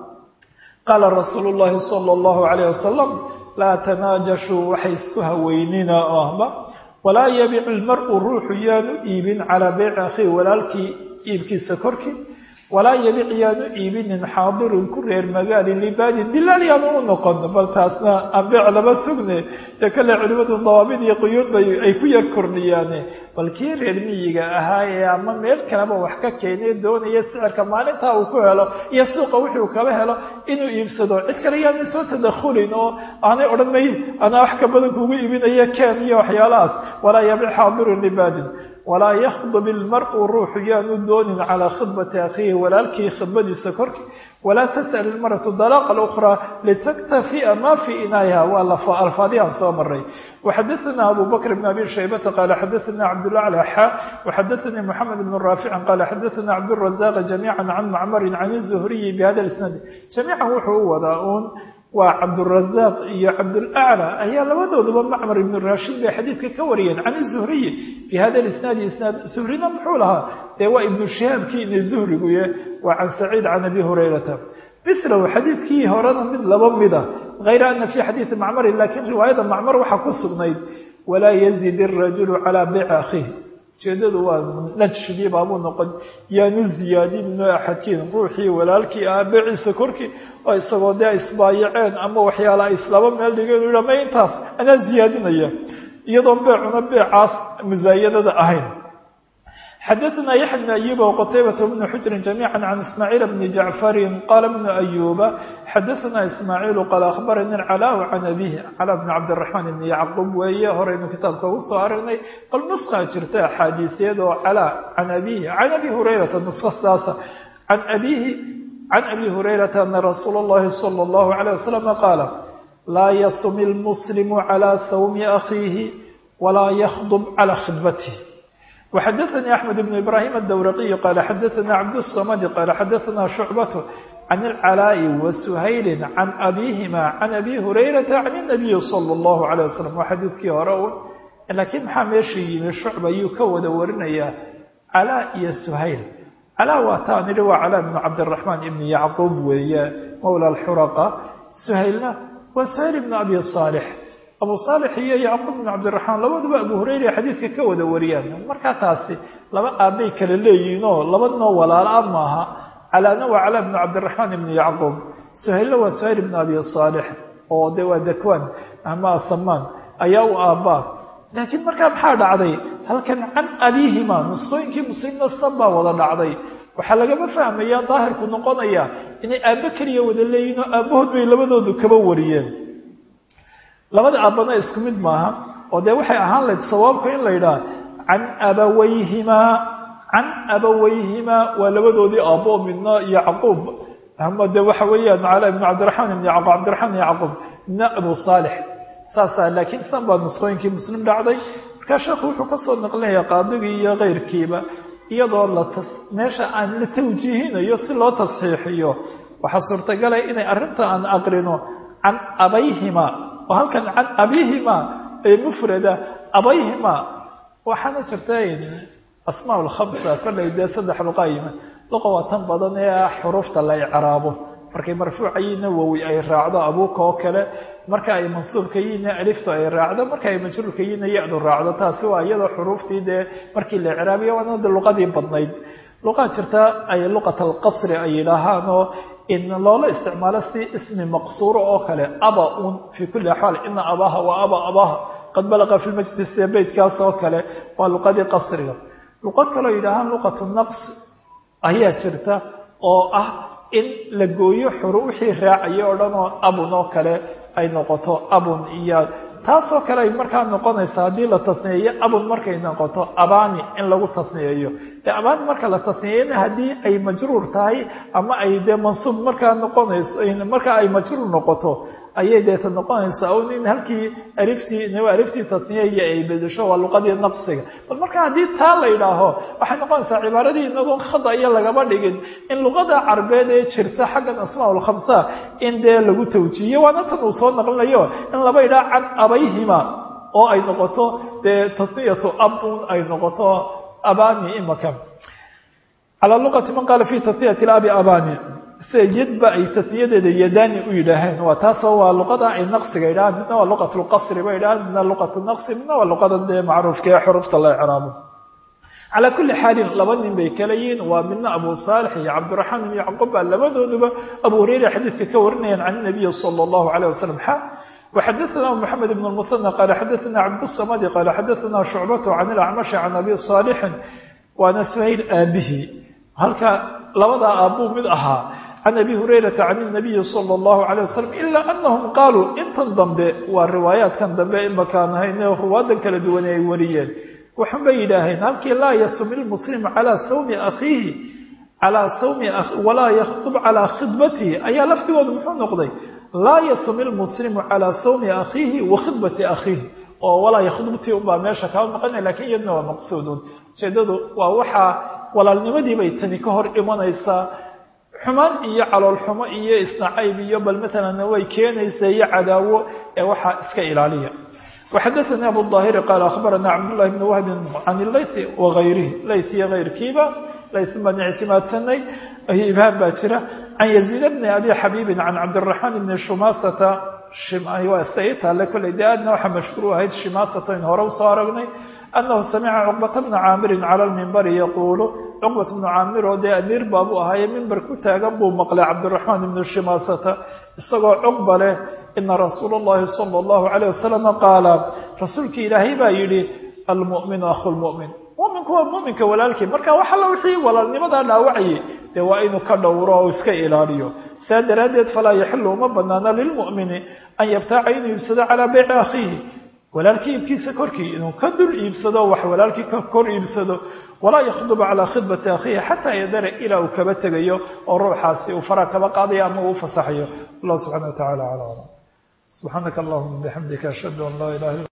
[SPEAKER 1] قال رsuuل اللhi صلى الله عليه وسلم لا تناaجشhوا waxay isku haweynina ohba وlaa يبic المرء ruuxu yaanu iibin calىa beyc أkhيه walaalkii iibkiisa korkii walaa yabic yaanu iibinin xaadirun ku reer magaali libaadin dilaal yaanu u noqon bal taasna ambeec lama sugne dee kale culimadu dawaabid iyo quyuud bay ay ku yar kordhiyaane bal kii reer miyiga ahaa ee ama meel kaleba wax ka keenay doonaya sicirka maalintaa uu ku helo iyo suuqa wuxuu kaba helo inuu iibsado cid kale yaanu soo tadakhulin oo aanay odhan may anaa wax ka badan kuugu iibinaya ken iyo waxyaalahaas walaa yabic xaadirun libaadin walaa yakhdub ilmar'u ruuxu yaanu doonin calaa khidbati akhiihi walaalkii khidbadiisa korkii walaa tas'al ilmar'atu dalaaqa alukhraa litaktafi'a maa fii inaayiha waa alfaadihan soo maray waxadaثana abu bakr bn abi shaybata qaala xadaثana cabdulacla xa waxadaثanii moxamed bn raaficin qaala xadaثana cabdurazaq jamiica can macmarin can الzuhriyi bihada isnaad jamiican wuxuu u wadaa uun waa cabdurazaaq iyo cabdulaclى ayaa labadooduba macmar ibnu raashid bay xadiidka ka wariyeen can zuhriyi bi hada isnaadi isnaad zuhrina muxuu lahaa dee waa ibnu shihaabkiina zuhriguye waa can saciid can abi hurayrata milahu xadiidkii horena mid laba mida hayra ana fi xadiidi macmarin lakiin riwaayada macmar waxaa ku sugnayd walaa yazid irajulu calaa beyci akhiih ujeedadu waa najshigii baabuu noqon yaanu ziyaadinno axadkiin ruuxii walaalkii ah beeciisa korkii oo isagoo dee isbaayaceen ama waxyaala ay islaba meel dhigeen u ma intaas anaa ziyaadinaya iyadoon beecuna beecaas musaayadada ahayn xadaثna yaxya bn ayuba wqtaybaة bn xujri jamiica can ismaaciil bni jacfari qala bnu ayuba xadaثna ismaaciilu qaal akhbarani calaahu can abihi calaa bni cabdiraxmaan ibni yacquub weeye horeynu kitaabka ugu soo aragnay bal nuskaa jirta axaadiisyad oo calaa can abihi can abi hurayrata nuska saasa can abihi can abi hurayrata ana rasuula اllahi salى اllahu عalيه wasalam qaala laa yasumi lmuslimu calى sawmi akhiihi walaa yakhdb calى khidbatih وxadaثnي أحmed بن إbrahيm الdwraqي qال xadaثna cabdالصmd qال xadaثna شhucbaة can الclاء وسhayl can abihima can abi hurayraةa can النabiyi slى الlahu عalيه waslم waa xadiidkii hore un lakiin maxaa meesha yimi shucba ayuu ka wada warinayaa calaa iyo suhayl calaa waa taa nidhi waa calaa bnu cabdiraxmaan ibni yacquub weeye mowla alxuraqa suhaylna waa suhayl ibnu abi saalix abu saalix iyo yacquub bnu cabdiraxmaan labaduba abu hurayra xadiidka ka wada wariyaan markaa taasi laba aabbay kala leeyihiinoo labadnoo walaala maaha calaana waa calaa bnu cabdiraxmaan ibni yacquub suhaylna waa suhayl ibnu abi saalix oo de waa dakwaan ama asamaan ayaa u aabbaa laakiin markaa maxaa dhacday halkan can abihima nusqooyinkii muslimna san baa wada dhacday waxaa lagama fahmayaa daahirku noqonaya inay aabbo keliya wada leeyihin oo aabbahood bay labadoodu kaba wariyeen labada aabbana isku mid maaha oo dee waxay ahaan lahayd sawaabka in la yidhaha can abawayhimaa can abawayhimaa waa labadoodii aabbo midna yacquub ama de waxa weeyaan cala ibnu cabdiraxmaan ibn yacquub cabdiraxmaan ibn yacquub midna abu saalix saasaa laakiin san baa nusqooyinkii muslim dhacday markaa sheekhu wuxuu kasoo naqlinaya qaadigii iyo keyrkiiba iyadoo la meesha aan la tawjiihinayo si loo tasxiixiyo waxaa suurtagalay inay arrinta aan aqrino can abayhima oo halkan can abihima ee mufrada abayhima waxaana jirta asmaa lkhamsa kollay dee saddex luqa yima luqa waa tan badan ee ah xuruufta la icraabo markay marfuucayiinna wowi ay raacdo abuuka oo kale marka ay mansuubka yiinna aliftu ay raacdo marka ay majruurka yiinna ya-du raacdo taasi waa iyadoo xuruuftii dee markii la icraabiyo waana de luqadii badnayd luqaa jirta ay luqat alqasri ay yidhaahaan oo in loola isticmaalo si ismi maqsuuro oo kale aba un fii kulli axwaal ina abaha wa aba abaha qad balaqa fi lmajlis ee beytkaas oo kale waa luqadii qasriga luqo kaloo yidhaahaan luqatu naqs ayaa jirta oo ah in la gooyo xuru wixii raacaya oo dhan oo abun oo kale ay noqoto abun iyo taasoo kale ay markaa noqonaysa haddii la tasniyeeyo abun markay noqoto abani in lagu tasniyeeyo dee abani marka la tasniyeyna haddii ay majruur tahay ama ay dee mansuub markaa noqonayso marka ay majruur noqoto ayay deeta noqonaysaa un in halkii aliftii aliftii tasniyeya ay bedesho waa luqadii naqsiga bal marka haddii taa la yidhaaho waxay noqonaysaa cibaaradii inagoon khada iyo lagaba dhigin in luqada carbeed ee jirta xaggan asmaa lkhamsa in dee lagu tawjiiyo waana tan uu soo naqlinayo in laba yidhaha can abayhima oo ay noqoto dee tasniyatu abun ay noqoto abani imaka calaa luqati man qaala fi tasniyati abi abani sida yadba ay tasniyadeeda yadani u yidhaaheen waa taasoo waa luqada ay naqsiga yidhahaan midna waa luqat lqasri ba yidhahaan midna luqat naqsi midna waa luqada dee macruufka ee xurufta la icraabo calaa kulli xaalin laba nin bay kala yihiin waa midna abu saalix iyo cabdiraxmaan ibn yacquub baa labadooduba abu hureyra xadiidka ka warinayaan can nabiyi sala allahu alayh wasalam xa وxadثna محamed بن المثنى qال xadثna cabdالصmd qال xadثna شhucbaة عan الأcmaشh عan abi صاalح waana shayl aabihi halka labadaa aabuu mid ahaa can abi hurayrata can الnabiyi salى اllahu عalيه wasalam ila anahum qaaluu intan dambe waa riwaayaadkan dambe imakaan ahayn ruwaadan kala duwane ay wariyeen waxun bay yidhaaheen halkii laa yasum ilmuslim calaa sawmi akhiihi calaa sawmi walaa yakhtub calaa khidbatihi ayaa laftigoodu muxuu noqday laa yasum ilmuslimu calaa sawmi akhiihi wa khidbati akhiihi oo walaa yakhdubtii unbaa meesha kaa maqanaya lakin iyadna waa maqsuudun ujeedadu waa waxaa walaalnimadii bay tani ka hor imanaysaa xumaan iyo caloolxumo iyo isnacayb iyo bal matalan way keenaysaa iyo cadaawo ee waxaa iska ilaaliya وxadثnي abu الظاhiri qال أخbarana cabdاللahi بن wهb can layث وغayrihi layث iyo غayrkiiba layث baan ictimaadsanay ibhaan baa jira can يزيid بn abi xabiibi can cabdالرaحmaan بn shumasata taale koley de aadna waxaa mashhuur ahayd shimasata in hore usoo aragnay أنه سمع cقبة بن cاamiri calى الmimbr yquل cqبة بن caamir oo dee amiir baabuu ahaaye mimber ku taagan buu maqlay cabdالرaحmaan بn shimaasata isagoo cqba leh ina rasuul الlahi salى الlahu عalيه wasalam qaala rasuulki ilaahay baa yihi almuؤminu ahu lmuؤmin muminku waa muminka walaalkii marka wax alla wixii walaalnimadaa dhaawacayay dee waa inuu ka dhowro oo iska ilaaliyo saa daraaddeed falaa yaxilu uma banaana lilmuؤmini an yabtaaca inuu iibsado calىa beyci akhiihi walaalkii iibkiisa korkii inuu ka dul iibsado wax walaalkii ka kor iibsado walaa yakhduba calaa khidbati akhiihi xataa yadara ilaa uu kaba tegayo oo ruuxaasi uu faraa kaba qaadayo ama uu fasaxayo allah subxana wa tacala ala alam subxaanaka allahuma bixamdika ashhadu an laa ilaha illa